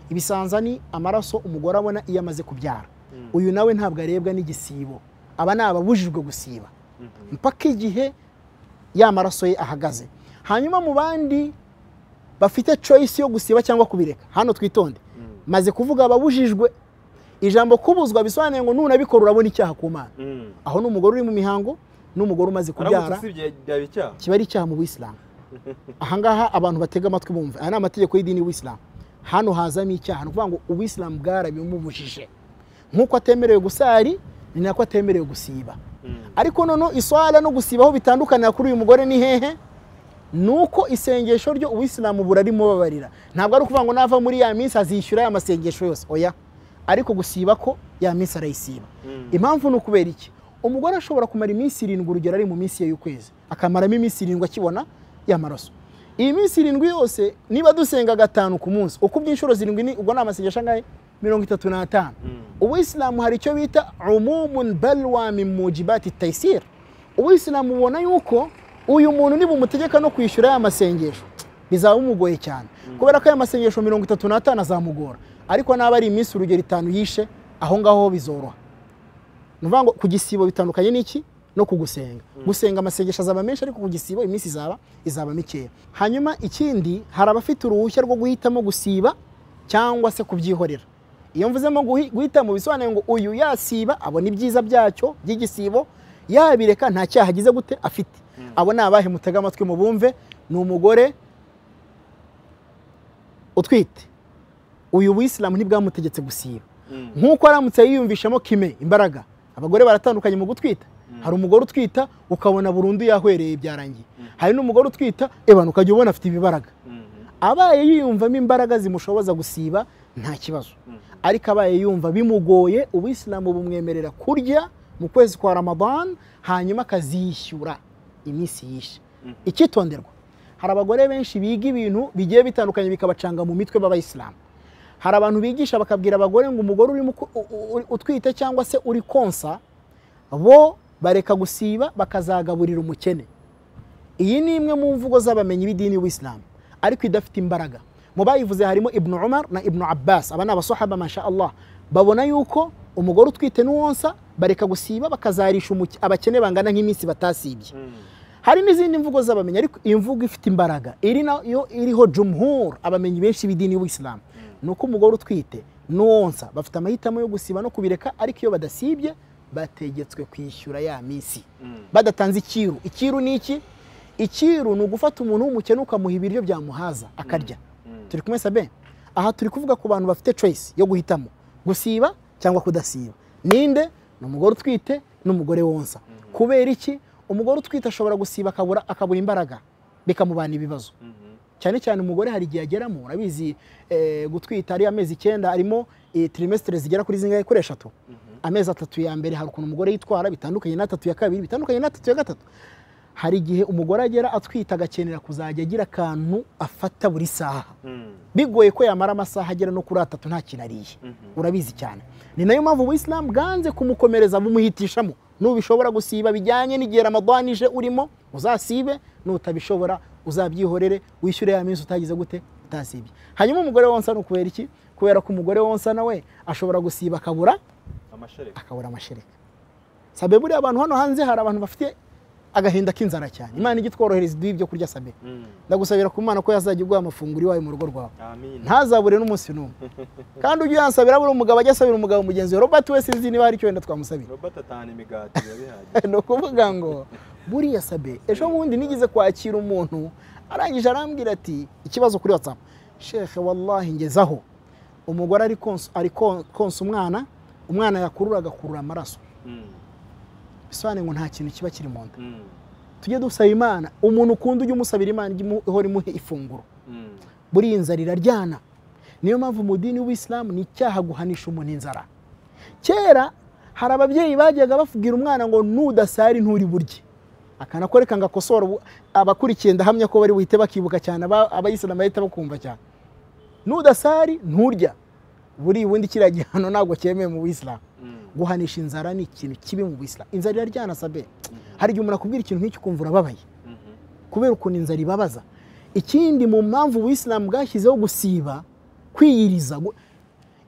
ibisanza ni amaraso umugore abona iyo amaze kubyara Mm. uyu nawe ntabwo arebwa n'igisibo aba ni ababujijwe gusiba Mhm. mpaka igihe ya maraso ye ahagaze hanyuma mu bandi bafite choice yo gusiba cyangwa kubireka hano twitonde Mm. maze kuvuga ababujijwe ijambo kubuzwa bisobanuye ngo nunabikora urabona icyaha ku mana Mm. aho ni umugore uri mu mihango n'umugore umaze Aramutse kubyara usibye byaba icyaha kiba ari icyaha mu buyisilamu ahangaha abantu batega amatwi bumva aya ni amategeko y'idini y'ubuyisilamu hano hazamo icyaha ni ukuvuga ngo ubuyisilamu bwarabimubujije nk'uko atemerewe gusari ni nako atemerewe gusiba Mm. ariko noneho iswara no gusiba aho bitandukanira kuri uyu mugore ni hehe ni uko isengesho ryo ubuyisilamu burarimubabarira ntabwo ari ukuvuga ngo nava muri ya minsi azishyura ya masengesho yose oya ariko gusiba ko ya minsi arayisiba Mm. impamvu ni ukubera iki umugore ashobora kumara iminsi irindwi urugero ari mu minsi ye y'ukwezi akamaramo iminsi irindwi akibona ya maraso iyi minsi irindwi yose niba dusenga gatanu ku munsi ukubye inshuro zirindwi ni ubwo ni amasengesho angahe mirongo itatu n'atanu Mm. ubuyisilamu hari icyo bita umumun balwa min mujibati tayisir ubuyisilamu ubona yuko uyu muntu nibumutegeka no kwishyura ya masengesho bizaba bimugoye cyane kubera ko aya masengesho mirongo itatu n'atanu azamugora ariko n'aba ari iminsi urugero itanu yishe aho ngaho ho bizoroha ni ukuvuga ngo ku gisibo bitandukanye n'iki no ku gusenga gusenga amasengesho azaba menshi ariko ku gisibo iminsi izaba izaba mikeya hanyuma ikindi hari abafite uruhushya rwo guhitamo gusiba cyangwa se kubyihorera iyo mvuzemo guhi- guhita mu bisobanuye ngo uyu yasiba abona ibyiza byacyo by'igisibo yabireka nta cyaha agize gute afite Mm. abo ni abahe mutega amatwi mu bumve ni umugore utwite uyu buyisilamu ntibwamutegetse gusiba Mm. nk'uko aramutse yiyumvishamo kime imbaraga abagore baratandukanye mu gutwita hari umugore utwita ukabona burundu yahwereye byarangiye hari n'umugore utwita ebana ukajya ubona afite ibibaraga Mhm. abaye yiyumvamo imbaraga zimushoboza gusiba nta kibazo Mm. ariko abaye yumva bimugoye ubuyisilamu bumwemerera kurya mu kwezi kwa ramadan hanyuma akazishyura iminsi yishe Mhm. icyitonderwa hari abagore benshi biga ibintu bigiye bitandukanye bikabacanga mu mitwe b'abayisilamu hari abantu bigisha bakabwira abagore ngo umugore urimo ku- u- u- utwite cyangwa se uri konsa bo bareka gusiba bakazagaburira umukene iyi ni imwe mu mvugo z'abamenyi b'idini y'ubuyisilamu ariko idafite imbaraga mu bayivuze harimo ibnu umar na ibnu abbas aba ni abasahaba masha allah babona yuko umugore utwite n'uwonsa bareka gusiba bakazarisha umuke- abakene bangana nk'iminsi batasibye Mm. hari n'izindi mvugo z'abamenyi ariko iyi mvugo ifite imbaraga iri nayo iriho jumhur abamenyi benshi b'idini y'ubuyisilamu ni uko umugore utwite n'uwonsa bafite amahitamo yo gusiba no kubireka ariko iyo badasibye bategetswe kwishyura ya minsi Mm. badatanze ikiru ikiru ni iki ikiru ni ugufata umuntu w'umukene ukamuha ibiryo byamuhaza akarya Mm. turi kumwe sabe aha turi kuvuga ku bantu bafite choice yo guhitamo gusiba cyangwa kudasiba ninde ni umugore utwite n'umugore wonsa kubera iki umugore utwite ashobora gusiba akabura akabura imbaraga bikamubana ibibazo Mhm. cyane cyane umugore hari igihe ageramo urabizi eh, gutwita ari amezi icyenda arimo eh, trimestres zigera kuri zingahe kuri eshatu Mhm. amezi atatu ya mbere hari ukuntu umugore yitwara bitandukanye n'atatu ya kabiri bitandukanye n'atatu ya gatatu hari igihe umugore agera atwita agakenera kuzajya agira akantu afata buri saha Mm. bigoye ko yamara amasaha agera no kuri atatu nta kintu ariye Mhm. urabizi cyane ni nayo mpamvu ubuyisilamu bwanze kumukomereza bumuhitishamo nubishobora gusiba bijyanye n'igihe ramadani ije urimo uzasibe nutabishobora uzabyihorere wishyure ya minsi utagize gute utasibye hanyuma umugore wonsa ni ukubera iki kubera ko umugore wonsa nawe ashobora gusiba akabura amashereka akabura amashereka sabe buriya abantu hano hanze hari abantu bafite agahinda k'inzara cyane imana ijya itworohereza iduha ibyo kurya sabe Mm. ndagusabira ku mana ko yazajya iguha amafunguro iwawe mu rugo rwawe amin ntazabure n'umunsi n'umwe kandi ujye uyansabira buri umugabo ajya asabira umugabo mugenzi we robert we sinzi niba hari icyo wenda twamusabira robert atahana imigati biba bihagije ni ukuvuga ngo buriya sabe ejo bundi nigeze kwakira umuntu arangije arambwira ati ikibazo kuri whatsapp shehe wallahi ngezaho umugore ari konsa ari kon- konsa umwana umwana yakurura agakurura amaraso Mm. bisobanuye ngo nta kintu kiba kiri mu nda Mm. tujye dusaba imana umuntu ukunda ujye umusabira imana ijye imu- ihora imuhe ifunguro Mm. buriya inzara iraryana niyo mpamvu mu dini y'ubuyisilamu ni icyaha guhanisha umuntu inzara kera hari ababyeyi bajyaga babwira umwana ngo nudasari nturi burye akanakoreka ngo akosore ubu- abakurikiye ndahamya ko bari buhite bakibuka cyane aba- abayisilamu bahita bakumva cyane nudasari nturya buri ubundi kiriya gihano ntabwo cyemewe mu buyisilamu Mm. guhanisha inzara ni ikintu kibi mu buyisilamu inzara iraryana sabe hari igihe umuntu akubwira ikintu nk'icyo ukumva urababaye Mhm. kubera ukuntu inzara ibabaza ikindi mu mpamvu ubuyisilamu bwashyizeho gusiba kwiyiriza gu-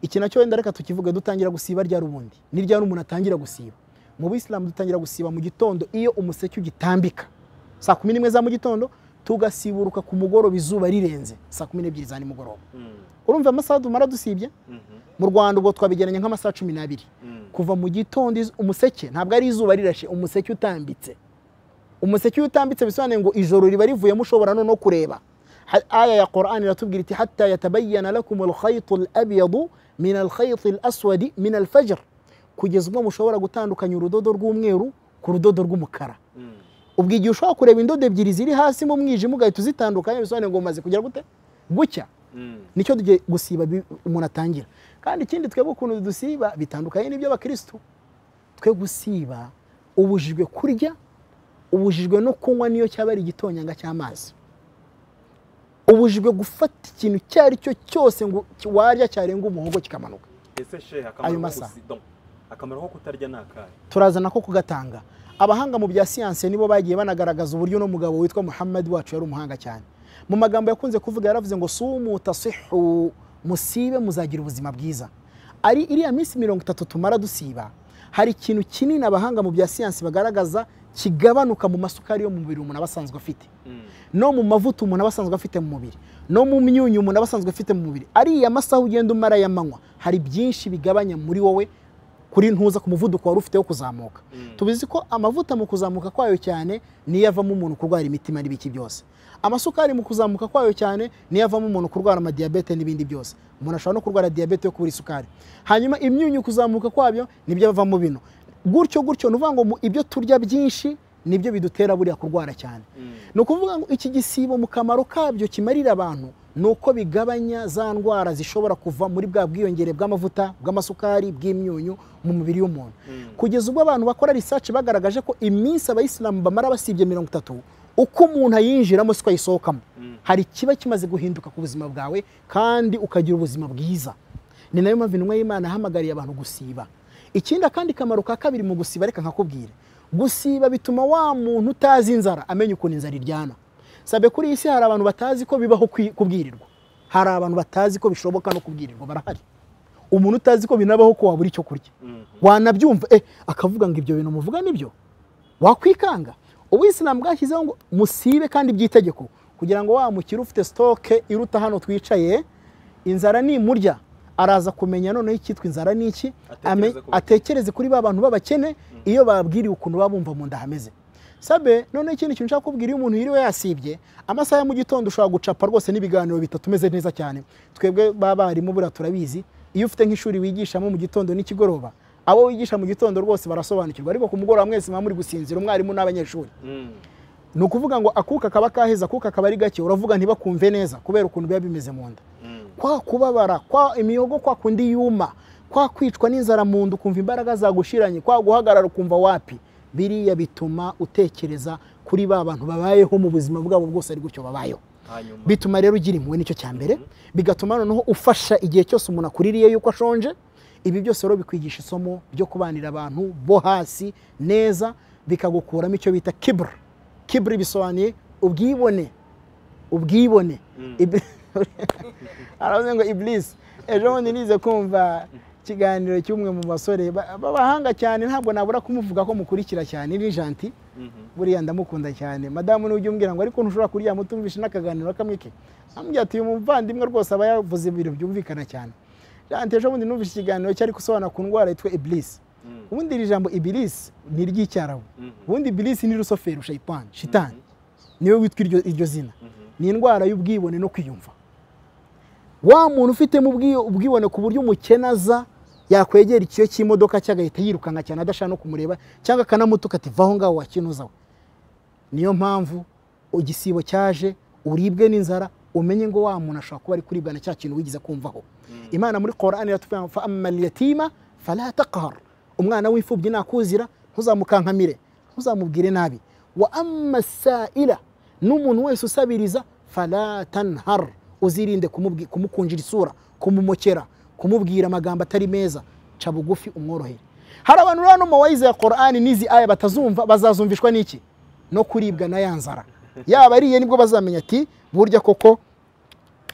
iki nacyo wenda reka tukivuge dutangira gusiba ryari ubundi ni ryari umuntu atangira gusiba mu buyisilamu dutangira gusiba mu gitondo iyo umuseke ugitambika saa kumi n'imwe za mu gitondo tugasiburuka ku mugoroba izuba rirenze saa kumi n'ebyiri za nimugoroba Mm. urumva amasaha dumara dusibye Mhm. mu rwanda ubwo twabigeranya nk'amasaha cumi n'abiri Mm. kuva mu gitondo iz- umuseke ntabwo ari izuba rirashe umuseke utambitse umuseke iyo utambitse bisobanuye ngo ijoro riba rivuyemo ushobora no kureba Ha- aya ya Qur'an iratubwira iti hatta yatabayyana lakum al-khayt al-abyad min al-khayt al-aswad min al-fajr kugeza ubwo mushobora gutandukanya urudodo rw'umweru ku rudodo rw'umukara Mm. ubwo igihe ushobora kureba indodo ebyiri ziri hasi mu mwijima ugahita uzitandukanya bisobanuye ngo umaze kugera gute gucya Mm. nicyo tugiye gusiba bi- umuntu atangira kandi ikindi twebwe ukuntu dusiba bitandukanye n'ibyo abakirisitu twe gusiba ubujijwe kurya ubujijwe no kunywa niyo cyaba ari igitonyanga cy'amazi ubujijwe gufata ikintu icyo ari cyo cyose ngo ki- warya cyarenga umuhogo kikamanuka ese shehe Ayo akamaro ko masaha. gusi- donc, akamaro ko kutarya ni akahe turazana ko kugatanga abahanga mu bya siyanse nibo bagiye banagaragaza uburyo uno mugabo witwa muhammad wacu yari umuhanga cyane mu magambo yakunze kuvuga yaravuze ngo sumu tasihu musibe muzagira ubuzima bwiza ari iriya minsi mirongo itatu tumara dusiba hari ikintu kinini abahanga mu bya siyansi bagaragaza kigabanuka mu masukari yo mu mubiri umuntu aba asanzwe afite Mm. no mu mavuta umuntu aba asanzwe afite mu mubiri no mu myunyu umuntu aba asanzwe afite mu mubiri ariya masaha ugenda umara ya manywa hari byinshi bigabanya muri wowe kuri ntuza ku muvuduko wari ufite wo kuzamuka Mm. tubizi ko amavuta mu kuzamuka kwayo cyane niyo avamo umuntu kurwara imitima n'ibiki byose amasukari mu kuzamuka kwayo cyane niyo avamo umuntu kurwara amadiyabete n'ibindi byose umuntu ashobora no kurwara diyabete yo kubura isukari hanyuma imyunyu kuzamuka kwabyo nibyo avamo bino gutyo gutyo ni ukuvuga ngo mu- ibyo turya byinshi nibyo bidutera buriya kurwara cyane Mm. ni ukuvuga ngo iki gisibo mu kamaro kabyo kimarira abantu ni uko bigabanya za ndwara zishobora kuva muri bwa bwiyongere bw'amavuta bw'amasukari bw'imyunyu mu mubiri w'umuntu Mm. kugeza ubwo abantu bakora research bagaragaje ko iminsi abayisilamu bamara basibye mirongo itatu uko umuntu ayinjiramo siko ayisohokamo Mm. hari ikiba kimaze guhinduka ku buzima bwawe kandi ukagira ubuzima bwiza ni nayo mpamvu intumwa y'imana yahamagariye abantu gusiba ikindi akandi kamaro ka kabiri mu gusiba reka nkakubwira gusiba bituma wa muntu utazi inzara amenya ukuntu inzara iryana sabe kuri iyi si hari abantu batazi ko bibaho kwi- kubwirirwa hari abantu batazi ko bishoboka no kubwirirwa barahari umuntu utazi ko binabaho ko wabura icyo kurya Mm. wanabyumva eh akavuga ngo ibyo bintu muvuga nibyo wakwikanga ubuyisilamu bwashyizeho ngo musibe kandi by'itegeko kugira ngo wa mukire ufite sitoke iruta hano twicaye inzara nimurya araza kumenya noneho icyitwa inzara ni iki ame- Atekereze ku bakene. atekereze kuri ba bantu b'abakene iyo babwiriwe ukuntu baba bumva mu nda hameze sabe noneho ikindi kintu nshaka kubwira iyo umuntu yiriwe yasibye amasaha ya mu gitondo ushobora gucapa rwose n'ibiganiro bitatu umeze neza cyane twebwe b'abarimu buriya turabizi iyo ufite nk'ishuri wigishamo mu gitondo n'ikigoroba abo wigisha mu gitondo rwose barasobanukirwa ariko ku mugoroba mwese muba muri gusinzira umwarimu n'abanyeshuri Mm. ni ukuvuga ngo akuka kaba kaheza akuka kaba ari gake uravuga ntibakumve neza kubera ukuntu biba bimeze mu nda Mm. kwa kubabara kwa imihogo kwa kundi yuma kwa kwicwa n'inzara mu nda ukumva imbaraga zagushiranye kwa guhagarara ukumva wapi biriya bituma utekereza kuri ba bantu babayeho mu buzima bwabo bwose ari gutyo babayeho hanyuma bituma rero ugira impuhwe nicyo cya mbere bigatuma noneho ufasha igihe cyose umuntu akuririye yuko ashonje ibi byose rero bikwigisha isomo ryo kubanira abantu bo hasi neza bikagukuramo icyo bita kibura kibura bisobanuye ubwibone ubwibone Mm. Ibli- aravuze ngo ibilisi ejo bundi nize kumva ikiganiro cy'umwe mu basore ba- b'abahanga cyane ntabwo nabura kumuvuga ko mukurikira cyane ni janti Mhm. buriya ndamukunda cyane madamu nujya umbwira ngo ariko ntushobora kuryama utumvishe n'akaganiro kamwe ke ambwira ati uyu muvandimwe rwose aba yavuze ibintu byumvikana cyane janti ejo bundi numvise ikiganiro cyari gusobanura ku ndwara yitwa ibilisi Mm. ubundi iri jambo ibilisi ni iry'icyarabu Mhm. ubundi ibilisi ni rusoferi shayitani shitani niwe witwa iryo- iryo zina ni indwara y'ubwibone no kwiyumva wa muntu ufitemo ubwi- ubwibone ku buryo umukenaza yakwegera ikiyo cy'imodoka cye agahita yirukanka cyane adashaka no kumureba cyangwa akanamutuka ati vaho ngaho wakinuza we niyo mpamvu igisibo cyaje uribwe n'inzara umenye ngo wa muntu ashobora kuba ari kuribwa na cya kintu wigeze kumvaho imana muri korani iratubwira ngo fa amali yatima fala taqhar umwana w'imfubyi nakuzira ntuzamukankamire ntuzamubwire nabi wa amma saila n'umuntu wese usabiriza fala tanhar uzirinde kumubwi- kumukunjira isura kumumokera kumubwira amagambo atari meza ca bugufi umworohere hari abantu rero no mu bayize ya korani n'izi aya batazumva bazazumvishwa n'iki no kuribwa na ya nzara yaba ariye nibwo bazamenya ati burya koko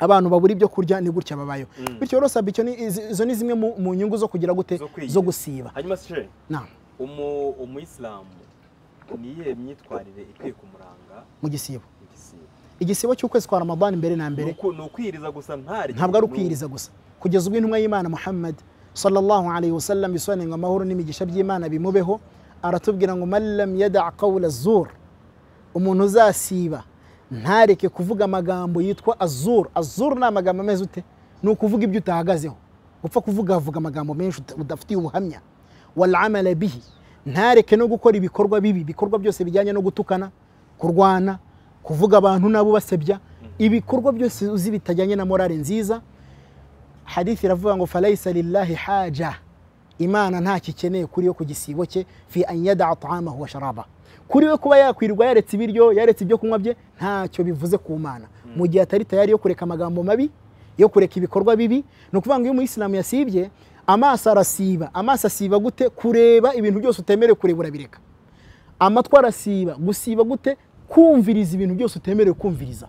abantu babura ibyo kurya ni gutya babayeho Mm. bityo rero sabe icyo ni- izi- izo ni zimwe mu mu nyungu zo kugira gute Zo kwigira. zo gusiba hanyuma sije Naam, umu umuyisilamu ni iyihe myitwarire ikwiye kumuranga mu gisibo mu gisibo igisibo cy'ukwezi kwa ramadani mbere na ni mbere uku- ni ukwiyiriza gusa ntari ntabwo ari ukwiyiriza gusa kugeza ubwo intumwa y'imana muhammad sallallahu alayhi wa sallam bisobanuye ngo amahoro n'imigisha by'imana bimubeho aratubwira ngo mallam yada qawla zur umuntu uzasiba ntareke kuvuga amagambo yitwa azur azur ni amagambo ameze ute ni ukuvuga ibyo utahagazeho upfa kuvuga avuga amagambo menshi uta- udafitiye ubuhamya walamala bihi ntareke no gukora ibikorwa bibi ibikorwa byose bijyanye no gutukana kurwana kuvuga abantu nabo basebya ibikorwa byose uzi bitajyanye na morale nziza hadithi iravuga ngo falaisa lillahi haja imana ntacyo ikeneye kuri yo ku gisibo cye fi an yadaa taamahu wa sharaba kuri we kuba yakwirirwa yaretse ibiryo yaretse ibyo kunywa bye ntacyo bivuze ku mana mu gihe atari tayari yo kureka amagambo mabi yo kureka ibikorwa bibi ni ukuvuga ngo iyo umuyisilamu yasibye amaso arasiba amaso asiba gute kureba ibintu byose utemerewe kureba urabireka amatwi arasiba gusiba gute kumviriza ibintu byose utemerewe kumviriza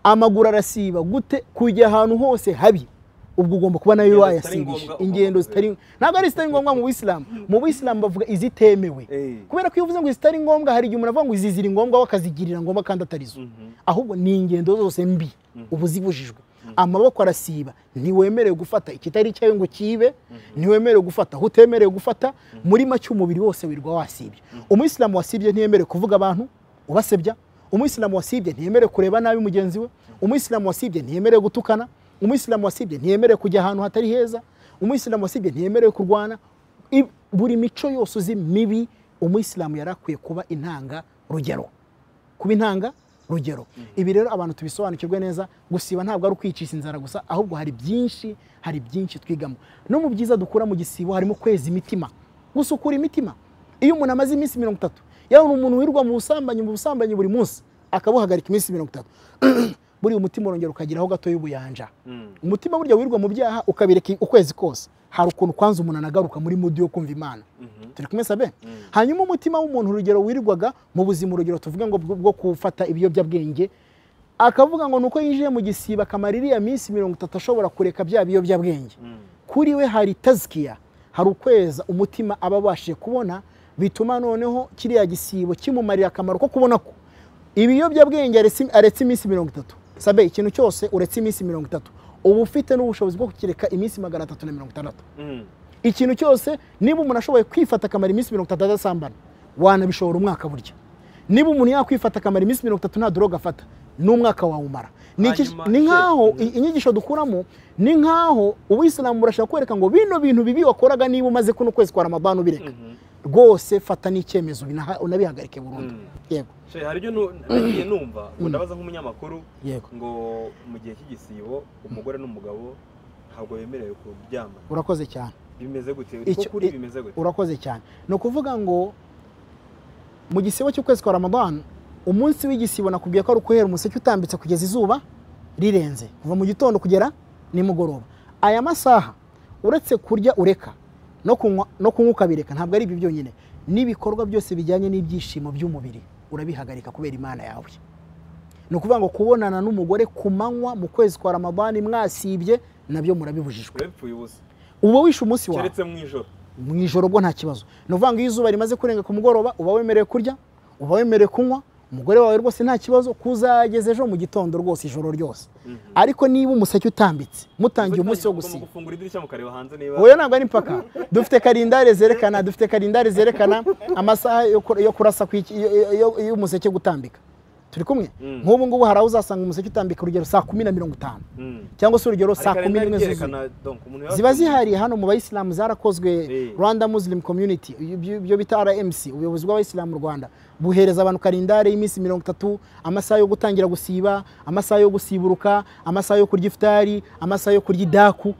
amaguru arasiba gute kujya ahantu hose habi ubwo ugomba kuba nayo Ingendo zitari wayasinyije ngombwa ugomba ingendo zitari ntabwo ari izitari ngombwa mu bisilamu mu bisilamu bavuga izitemewe Eh. kubera ko iyo uvuze ngo izitari ngombwa hari igihe umuntu avuga ngo izi ziri ngombwa we akazigirira ngombwa kandi atari zo Mhm. ahubwo ni ingendo zose mbi ubu zibujijwe amaboko arasiba ntiwemerewe gufata ikitari icyawe ngo kibe ntiwemerewe gufata aho utemerewe gufata muri make umubiri wose wirwa wasibye umuyisilamu wasibye ntiyemerewe kuvuga abantu ubasebya umuyisilamu wasibye ntiyemerewe kureba nabi mugenzi we umuyisilamu wasibye ntiyemerewe gutukana umuyisilamu wasibye ntiyemerewe kujya ahantu hatari heza umuyisilamu wasibye ntiyemerewe kurwana I- buri mico yose uzi mibi umuyisilamu yari akwiye kuba intanga rugero kuba intanga rugero ibi rero abantu tubisobanukirwe neza gusiba ntabwo ari ukwicisha inzara gusa ahubwo hari byinshi hari byinshi twigamo no mu byiza dukura mu gisibo harimo kweza imitima gusukura imitima iyo umuntu amaze iminsi mirongo itatu yabona umuntu wirwa mu busambanyi mu busambanyi buri munsi akabuhagarika iminsi mirongo itatu buriya umutima urongera ukageraho gato y'ubuyanja Mm. umutima burya wirwa mu byaha ukabireka ukwezi kose hari ukuntu kwanza umuntu anagaruka muri mudi yo kumva imana Mhm. turi kumwe sabe Mm. hanyuma umutima w'umuntu urugero wirwaga mu buzima urugero tuvuge ngo bwo bwo gufata ibiyobyabwenge akavuga ngo nuko yinjiye mu gisiba akamara iriya minsi mirongo itatu ashobora kureka bya biyobyabwenge Mm. kuri we hari tazikiya hari ukweza umutima aba abashije kubona bituma noneho kiriya gisibo kimumarira akamaro ko kubona ko ibiyobyabwenge aretse- aretse iminsi mirongo itatu sabe ikintu cyose uretse iminsi mirongo itatu uba ufite n'ubushobozi bwo kukireka iminsi magana atatu na mirongo itandatu Mm. ikintu cyose niba umuntu ashoboye kwifata akamara iminsi mirongo itatu adasambana wanabishobora umwaka burya niba umuntu yakwifata akamara iminsi mirongo itatu nta droga afata n'umwaka wawumara Ni iki- Hanyuma, ni nk'aho se- i- inyigisho dukuramo ni nk'aho ubuyisilamu burashaka kwereka ngo bino bintu bibi wakoraga niba umaze kuno kwezi kwa ramadani ubireka Mhm. rwose fata n'icyemezo binaha- unabihagarike burundu Mm. yego She, hari ibyo nu- nagiye numva ngo ndabaza nk'umunyamakuru yego ngo mu gihe cy'igisibo umugore n'umugabo ntabwo bemerewe kuryama urakoze cyane bimeze gute Icyo- ko kuri i- bimeze gute urakoze cyane ni ukuvuga ngo mu gisibo cy'ukwezi kwa ramadani umunsi w'igisibo nakubwiye ko ari uguhera umuseke utambitse kugeza izuba rirenze kuva mu gitondo kugera nimugoroba aya masaha uretse kurya ureka no kunywa no kunywa ukabireka ntabwo ari ibyo byonyine n'ibikorwa byose bijyanye n'ibyishimo by'umubiri urabihagarika kubera imana yawe ni ukuvuga ngo kubonana n'umugore ku manywa mu kwezi kwa ramadani mwasibye nabyo murabibujijwe urabipfuye ubusa uba wishe umunsi wawe keretse mu ijoro mu ijoro bwo nta kibazo ni ukuvuga ngo iyo izuba rimaze kurenga ku mugoroba uba wemerewe kurya uba wemerewe kunywa umugore wawe rwose nta kibazo kuzageza ejo mu gitondo rwose ijoro ryose Mhm. ariko niba umuseke utambitse mutangiye umunsi wo Ugomba gusiba gufungura idirishya mukareba hanze niba oya ntabwo ari impaka dufite karindare zerekana dufite karindare zerekana amasaha yo ku- yo kurasa ku iki- yo- yo- yo- y'umuseke gutambika turi kumwe Mm. nk'ubu ngubu hari aho uzasanga umuseke utambika urugero saa kumi na mirongo itanu Mm. cyangwa se urugero Hari saa kumi kalendari n'imwe zuzuye yerekana, donc, umuntu yaba ziba afite- zihari hano mu bayisilamu zarakozwe Eh. rwanda muslim community ibyo ibyo bita rmc ubuyobozi bw'abayisilamu mu rwanda buhereza abantu kalendari y'iminsi mirongo itatu amasaha yo gutangira gusiba amasaha yo gusiburuka amasaha yo kurya ifutari amasaha yo kurya idaku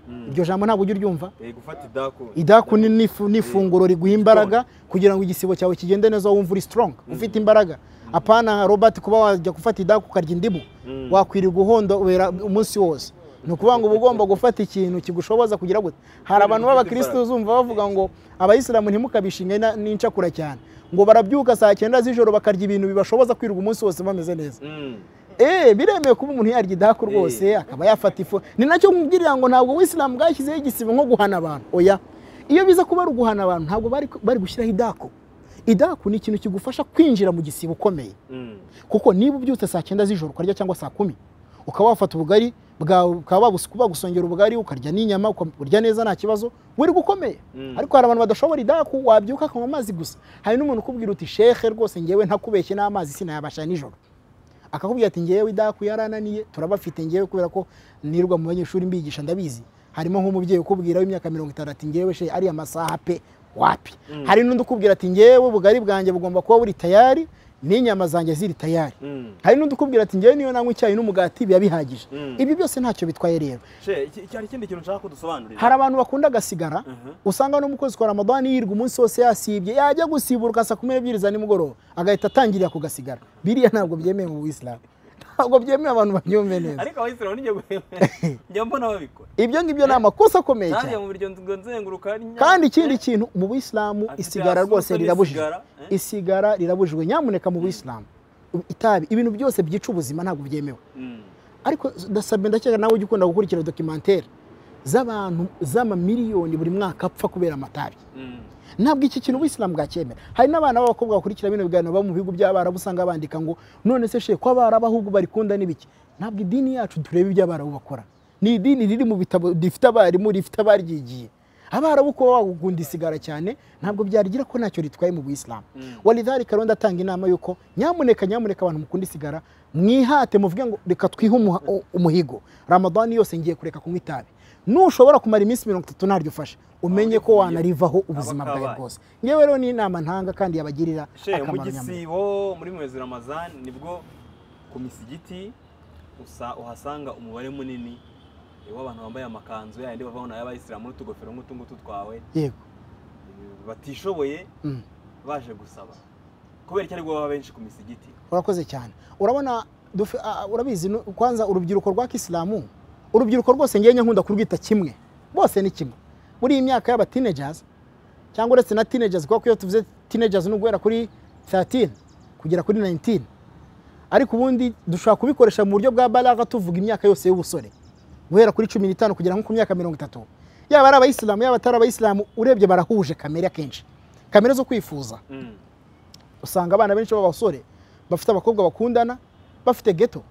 Mm. iryo jambo ntabwo ujya uryumva Eh, gufata idaku idaku ni n'ifu- n'ifunguro riguha imbaraga kugira ngo igisibo cyawe kigende neza wumva uri strong ufite imbaraga apana robert kuba wajya gufata idaku ukarya indimu Mm. wakwirirwa uhondobera umunsi wose ni ukuvuga ngo uba ugomba gufata ikintu kigushoboza kugira gute hari abantu b'abakirisitu uzumva bavuga ngo abayisilamu ntimukabishinge na- n'incakura cyane ngo barabyuka saa cyenda z'ijoro bakarya ibintu bibashoboza kwirirwa umunsi wose bameze neza Mm. Eh, biremewe kuba umuntu yarya idaku rwose akaba yafata ifu ni nacyo nkubwirira ngo ntabwo ubuyisilamu bwashyizeho igisibo nko guhana abantu oya iyo biza kuba ari uguhana abantu ntabwo bari bari gushyiraho idaku idaku ni ikintu kigufasha kwinjira mu gisibo ukomeye Mm. kuko niba ubyutse saa cyenda z'ijoro ukarya cyangwa saa kumi ukaba wafata ubugari bwawe ukaba bagus- bagusongera ubugari ukarya n'inyama uka- urya neza nta kibazo wiri gukomeye Mm. ariko hari abantu badashobora idaku wabyuka akanywa amazi gusa hari n'umuntu ukubwira uti shekhe rwose ngewe ntakubeshye n'amazi sinayabasha nijoro akakubwira ati ngewe idaku yarananiye turabafite ngewe kubera ko nirwa mu banyeshuri mbigisha ndabizi harimo nk'umubyeyi ukubwira w'imyaka mirongo itanu ati ngewe she ariya masaha pe wapi hari n'undi ukubwira ati ngewe ubugari bwanjye bugomba kuba buri tayari n'inyama zanjye ziri tayari Mm. hari n'undi ukubwira ati ngewe niyo nanywa icyayi n'umugati biba bihagije Mm. ibi byose ntacyo bitwaye rero She, iki- iki hari ikindi kintu nshaka kudusobanurira hari abantu bakunda agasigara Mhm. usanga no mu kwezi kwa ramadani yirirwa umunsi wose yasibye yajya gusibura saa kumi n'ebyiri za nimugoroba agahita atangirira ku gasigara biriya ntabwo byemewe mu buyisilamu ntabwo byemewe abantu banyumve neza ariko abayisilamu nijye njya mbona babikora ibyo ngibyo ni amakosa akomeye cyane nariya mu biryo ngo nzenguruka ari nyamara- kandi ikindi kintu mu buyisilamu Ati isigara byasutse rwose rirabujijwe risigara, eh? isigara rirabujijwe nyamuneka mu buyisilamu itabi ibintu byose byica ubuzima ntabwo byemewe Mm. ariko ndasabye ndakeka nawe ujya ukunda gukurikira dokimantere z'abantu z'amamiliyoni buri mwaka apfa kubera amatabi Mm. ntabwo iki kintu ubuyisilamu bwacyemera hari n'abana b'abakobwa bakurikira bino biganiro baba mu bihugu by'abarabu usanga bandika ngo none se sheko abarabu ahubwo barikunda n'ibiki ntabwo idini yacu tureba ibyo abarabu bakora ni idini riri mu bitabo rifite abarimu rifite abaryigiye abarabu kuba wagukunda isigara cyane ntabwo byagira ko ntacyo ritwaye mu buyisilamu Mm. walidhalika rero ndatanga inama y'uko nyamuneka nyamuneka abantu mukunda isigara mwihate muvuge ngo reka twihe umuha- u- umuhigo ramadani yose ngiye kureka kunywa itabi nushobora kumara iminsi mirongo itatu ntaryo ufashe umenye ko wanarivaho ubuzima Aba bwawe kabaye. bwose ngewe rero ni inama ntanga kandi yabagirira she mu akamaro nyamara gisibo muri mwezi ramazan nibwo ku misigiti usa uhasanga umubare munini w'abantu bambaye amakanzu yayandi bavaho nayo abayisilamu n'utugofero nk'utu ngutu twawe yego batishoboye Mm. baje gusaba kubera iki aribwo baba benshi ku misigiti urakoze cyane urabona dufi- a- a- urabizi nu- kwanza urubyiruko rwa kisilamu urubyiruko rwose ngenya nkunda kurwita kimwe bose ni kimwe muri iyi myaka y'aba teenagers cyangwa uretse na teenagers kuko iyo tuvuze teenagers ni uguhera kuri 13 kugera kuri 19 ariko ubundi dushobora kubikoresha mu buryo bwa baraga tuvuga imyaka yose y'ubusore guhera kuri 15 kugera nko ku myaka 30 yaba ari abayisilamu yaba atari abayisilamu urebye barahuje kamere akenshi kamere zo kwifuza Mm. usanga abana benshi b'abasore bafite abakobwa bakundana bafite geto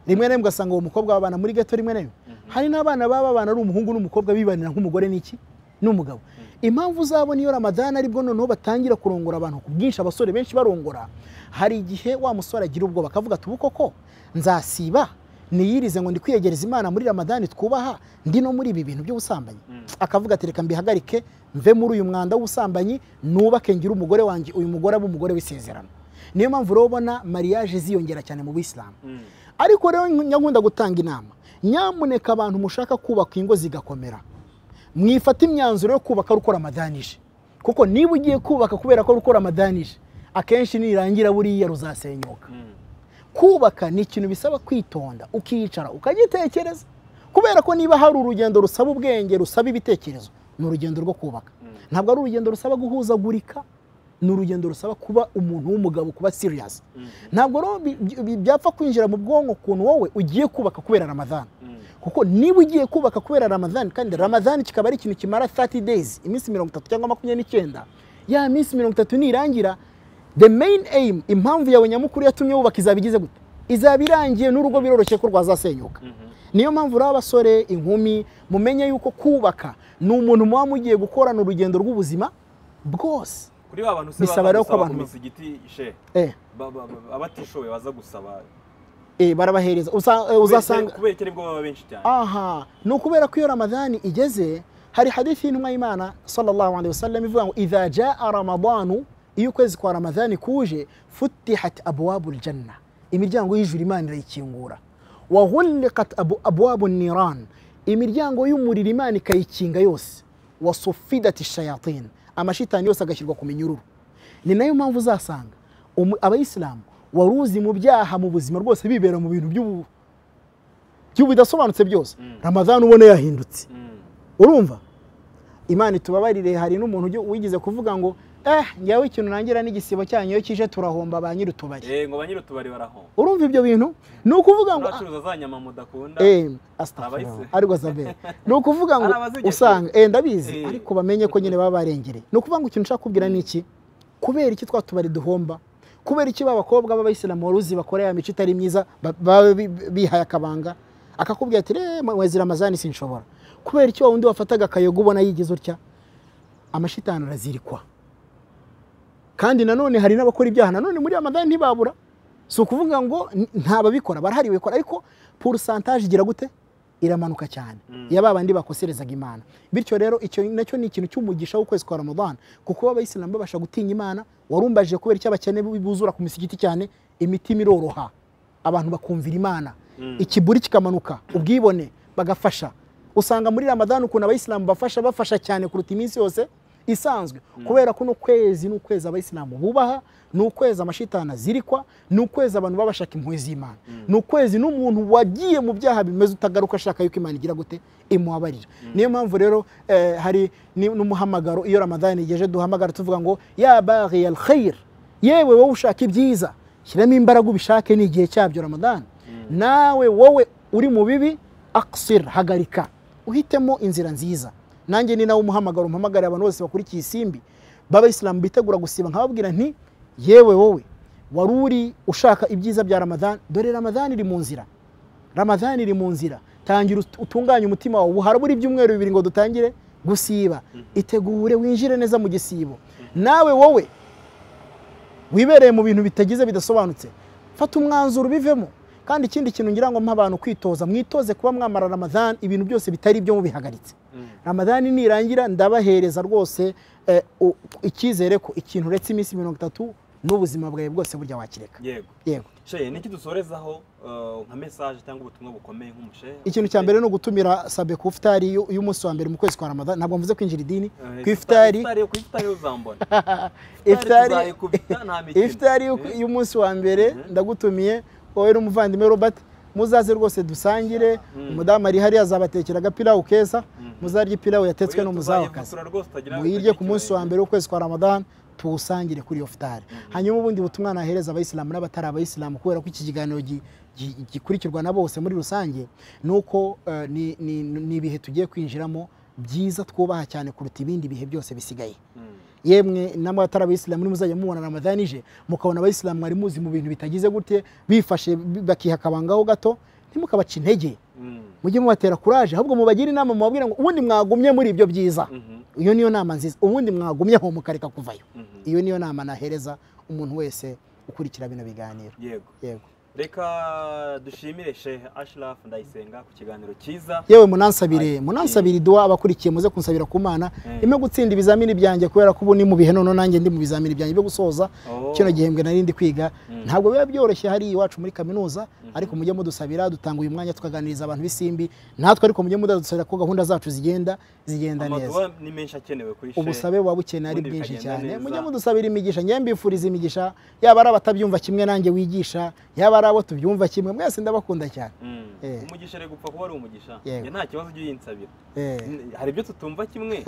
rimwe na rimwe ugasanga uwo mukobwa babana muri geto rimwe na rimwe Mhm. hari n'abana baba babana ari umuhungu n'umukobwa bibanira nk'umugore n'iki n'umugabo impamvu uzabona iyo ramadani aribwo noneho batangira kurongora abantu ku bwinshi abasore benshi barongora hari igihe wa musore agira ubwoba akavuga ati ubu koko nzasiba niyirize ngo ndi kwiyegereza imana muri ramadani twubaha ndi no muri ibi bintu by'ubusambanyi Mm. akavuga ati reka mbihagarike mve muri uyu mwanda w'ubusambanyi nubake ngire umugore wanjye uyu mugore abe umugore w'isezerano niyo mpamvu rero ubona mariage ziyongera cyane mu bisilamu Mm. ariko rero nyakunda gutanga inama nyamuneka abantu mushaka kubaka ingo zigakomera mwifate imyanzuro yo kubaka rukora amadanije kuko niba ugiye kubaka kubera ko rukora amadanije akenshi nirangira buriya ruzasenyuka Mm. kubaka ni ikintu bisaba kwitonda ukicara ukagitekereza kubera ko niba hari urugendo rusaba ubwenge rusaba ibitekerezo ni urugendo rwo kubaka Mm. ntabwo ari urugendo rusaba guhuzagurika ni urugendo rusaba kuba umuntu w'umugabo kuba serious Mm. ntabwo rero bi- bi- byapfa kwinjira mu bwonko ukuntu wowe ugiye kubaka kubera ramadani Mm. kuko niba ugiye kubaka kubera ramadani kandi ramadani kikaba ari ikintu kimara 30 days iminsi mirongo itatu cyangwa makumyabiri n'icyenda ya minsi mirongo itatu nirangira the main aim impamvu yawe nyamukuru yatumye wubaka izaba igize gute izaba irangiye n'urugo biroroshye ko rwazasenyuka Mhm. niyo mpamvu rero abasore inkumi mumenye yuko kubaka ni umuntu muba mugiye gukorana urugendo rw'ubuzima bwose kuri ba bantu se Bisaba baza rero ko gusaba ku abantu- misigiti she eh, ba- ba- ba- abatishoboye baza gusaba eh, barabahereza Usa- eh, uzasanga kubera iki aribwo baba benshi cyane aha ni ukubera ko iyo ramadani igeze hari hadithi y'intumwa y'imana sallallahu alaihi wasallam ivuga ngo idha jaa ramadanu iyo ukwezi kwa ramadani kuje futihat abwabu ljanna imiryango y'ijuru imana irayikingura wa ghuliqat abu- abwabu niran imiryango y'umuriro imana ikayikinga yose wa sufidat shayatin amashitani yose agashyirwa ku minyururu ni nayo mpamvu uzasanga umu- abayisilamu wari uzi mu byaha mu buzima rwose bibera mu bintu by'ubu by'ubudasobanutse byose ramadani ubona yahindutse Mm. urumva imana itubabarire hari n'umuntu ujya- wigize kuvuga ngo eh ngewe ikintu nangira n'igisibo cyanyu iyo kije turahomba ba nyiri utubari Eh, ngo ba nyir'utubari baraho urumva ibyo bintu ni ukuvuga ngo n'abacuruza za nyama mudakunda Eh, Abayisilamu. astagfirullah, ariko zabere ni ukuvuga ngo Ari abazigeze. usanga eh, ndabizi Eh. ariko bamenye ko nyine baba barengereye ni ukuvuga ngo ikintu nshaka kubwira ni iki kubera iki twatubari duhomba kubera iki ba bakobwa b'abayisilamu waruzi bakora ya mico itari myiza ba- baba bi- bihaye akabanga akakubwira ati "Eh, mwezi ramazani sinshobora kubera iki wa wundi wafataga akayoga ubona yigize utya amashitani arazirikwa kandi nanone hari n'abakora ibyaha nanone muri ramadani ntibabura si ukuvuga ngo n- nta babikora barahari babikora ariko purusantaje igira gute iramanuka cyane Mm. ya ba bandi bakoserezaga imana bityo rero icyo nacyo ni ikintu cy'umugisha w'ukwezi kwa ramadani kuko abayisilamu babasha gutinya imana warumbaje kubera icyo abakene buzura ku misigiti cyane imitima iroroha abantu bakumvira imana Mm. ikiburi kikamanuka ubwibone bagafasha usanga muri ramadani ukuntu abayisilamu bafasha bafasha cyane kuruta iminsi yose isanzwe kubera ko uno kwezi ni ukwezi abayisilamu bubaha ni ukwezi amashitani azirikwa ni ukwezi abantu baba bashaka impuhwe z'imana ni ukwezi n'umuntu wagiye mu byaha bimeze utagaruka ashaka yuko imana igira gute imubabarira niyo mpamvu rero eh, hari ni- n'umuhamagaro iyo ramadani igeje duhamagara tuvuga ngo ya baghi al khair yewe wowe ushaka ibyiza shyiramo imbaraga ubishake ni igihe cyabyo ramadani nawe wowe uri mu bibi aksir hagarika uhitemo inzira nziza nanjye ni nawe umuhamagaro umpamagarira abantu bose bakurikiye isimbi b'abayisilamu bitegura gusiba nkababwira nti yewe wowe wari uri ushaka ibyiza bya ramadani dore ramadani iri mu nzira ramadani iri mu nzira tangira ut- utunganye umutima wawe ubu harabura ibyumweru bibiri ngo dutangire gusiba itegure winjire neza mu gisibo nawe wowe wibereye mu bintu bitagize bidasobanutse fata umwanzuro ubivemo kandi ikindi kintu ngira ngo mpa abantu kwitoza mwitoze kuba mwamara ramadani ibintu byose bitari ibyo mubihagaritse ramadani nirangira ndabahereza rwose eh, u- icyizere ko ikintu uretse iminsi mirongo itatu n'ubuzima bwawe bwose burya wakireka yego yego sheye niki dusorezaho eh, nka mesaje cyangwa ubutumwa bukomeye nk'umushehe ikintu cya mbere ni ugutumira sabe ku ifutari y'u- y'umunsi wa mbere mu kwezi kwa ramadani ntabwo mvuze kwinjira idini Eh, ku ifutari ku ifutari uzambona ifutari tuzayikubita nta mikino ifutari y'u- Eh, y'umunsi wa mbere ndagutumiye wowe n'umuvandimwe robert muzaze rwose dusangire umudamu ari hariya azabatekera agapirawu keza muzarya ipirawu yatetswe oya, n'umuzawakazi tuzayivutura rwose utagira muyirye ku munsi wa mbere w'ukwezi kwa ramadani tuwusangire kuri iyo futari hanyuma ubundi butumwa nahereza abayisilamu n'abatari abayisilamu kubera ko iki kiganiro gi- gi- gikurikirwa na bose muri rusange ni uko eh, ni- ni ni ibihe tugiye kwinjiramo byiza twubaha cyane kuruta ibindi bihe byose bisigaye Mm. yemwe n'abatari abayisilamu nimuzajya mubona ramadani ije mukabona abayisilamu mwari muzi mu bintu bitagize gute bifashe bi- bakiha akabangaho gato ntimukabace intege Mm. mujye mubatera kuraje ahubwo mubagire inama mubabwira ngo ubundi mwagumye muri ibyo byiza Mhm. iyo niyo nama nziza ubundi mwagumyeho mukareka kuvayo Mhm. iyo niyo nama nahereza umuntu wese ukurikira bino biganiro yego yego reka dushimire shehe ashirafu ndayisenga ku kiganiro cyiza yewe munansabire munansabire duwa abakurikiye muze kunsabira ku mana Mm. ndimo gutsinda ibizamini byanjye kubera ko ubu ni mu bihe none nanjye ndi mu bizamini byanjye byo gusoza Oh. kino gihembwe nari ndi kwiga Mm. ntabwo biba byoroshye hari iwacu muri kaminuza ariko mujye mudusabira dutanga uyu mwanya tukaganiriza abantu b'isimbi natwe ariko mujye mudusabira ko gahunda zacu zigenda zigenda neza amaduwa ni menshi akenewe kuri shehe ubusabe buba bukeneye ari ubundi bwinshi bikagenda cyane neza. mujye mudusabira imigisha ngewe mbifuriza imigisha yaba ari abatabyumva kimwe nanjye wigisha yaba ari abo tubyumva kimwe mwese ndabakunda cyane Mm. Eh. umugisha ari gupfa kuba ari umugisha Yego. Njye nta kibazo ujye uyinsabira Eh, N- hari ibyo tutumva kimwe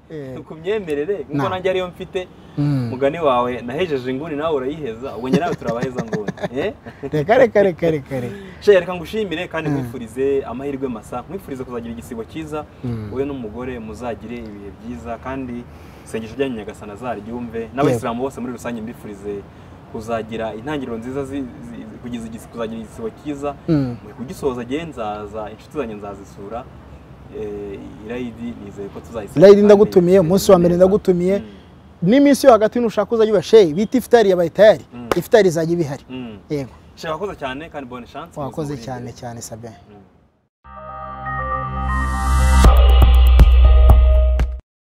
Eh. ku myemerere nk'uko Na. nanjye ariyo mfite mm. mugani wawe nahejeje inguni nawe urayiheza ubwo njye nawe turabaheza nguni Eh? reka reka reka reka reka shehe reka ngushimire kandi nkwifurize amahirwe masa nkwifurize kuzagira igisibo cyiza wowe n'umugore muzagire ibihe byiza kandi isengesho ryanyu nyagasana zaryumve n'abayisilamu bose muri rusange mbifurize kuzagira intangiriro nziza zi- zi- kugiza igis- kuzagira igisibo cyiza Mm. Mu kugisoza agiye nzaza inshuti zanjye nzazisura Eh, irayidi nizeye ko tuzayisura Irayidi kandi ndagutumiye, umunsi wa mbere neza. ndagutumiye. Mm, n'iminsi yo hagati nushaka uzajya uba sheyi bita ifutari yabaye tayari Mm. ifutari izajya iba ihari mm. yego Shehe wakoze cyane kandi bonne chance wakoze cyane cyane sabe Mm.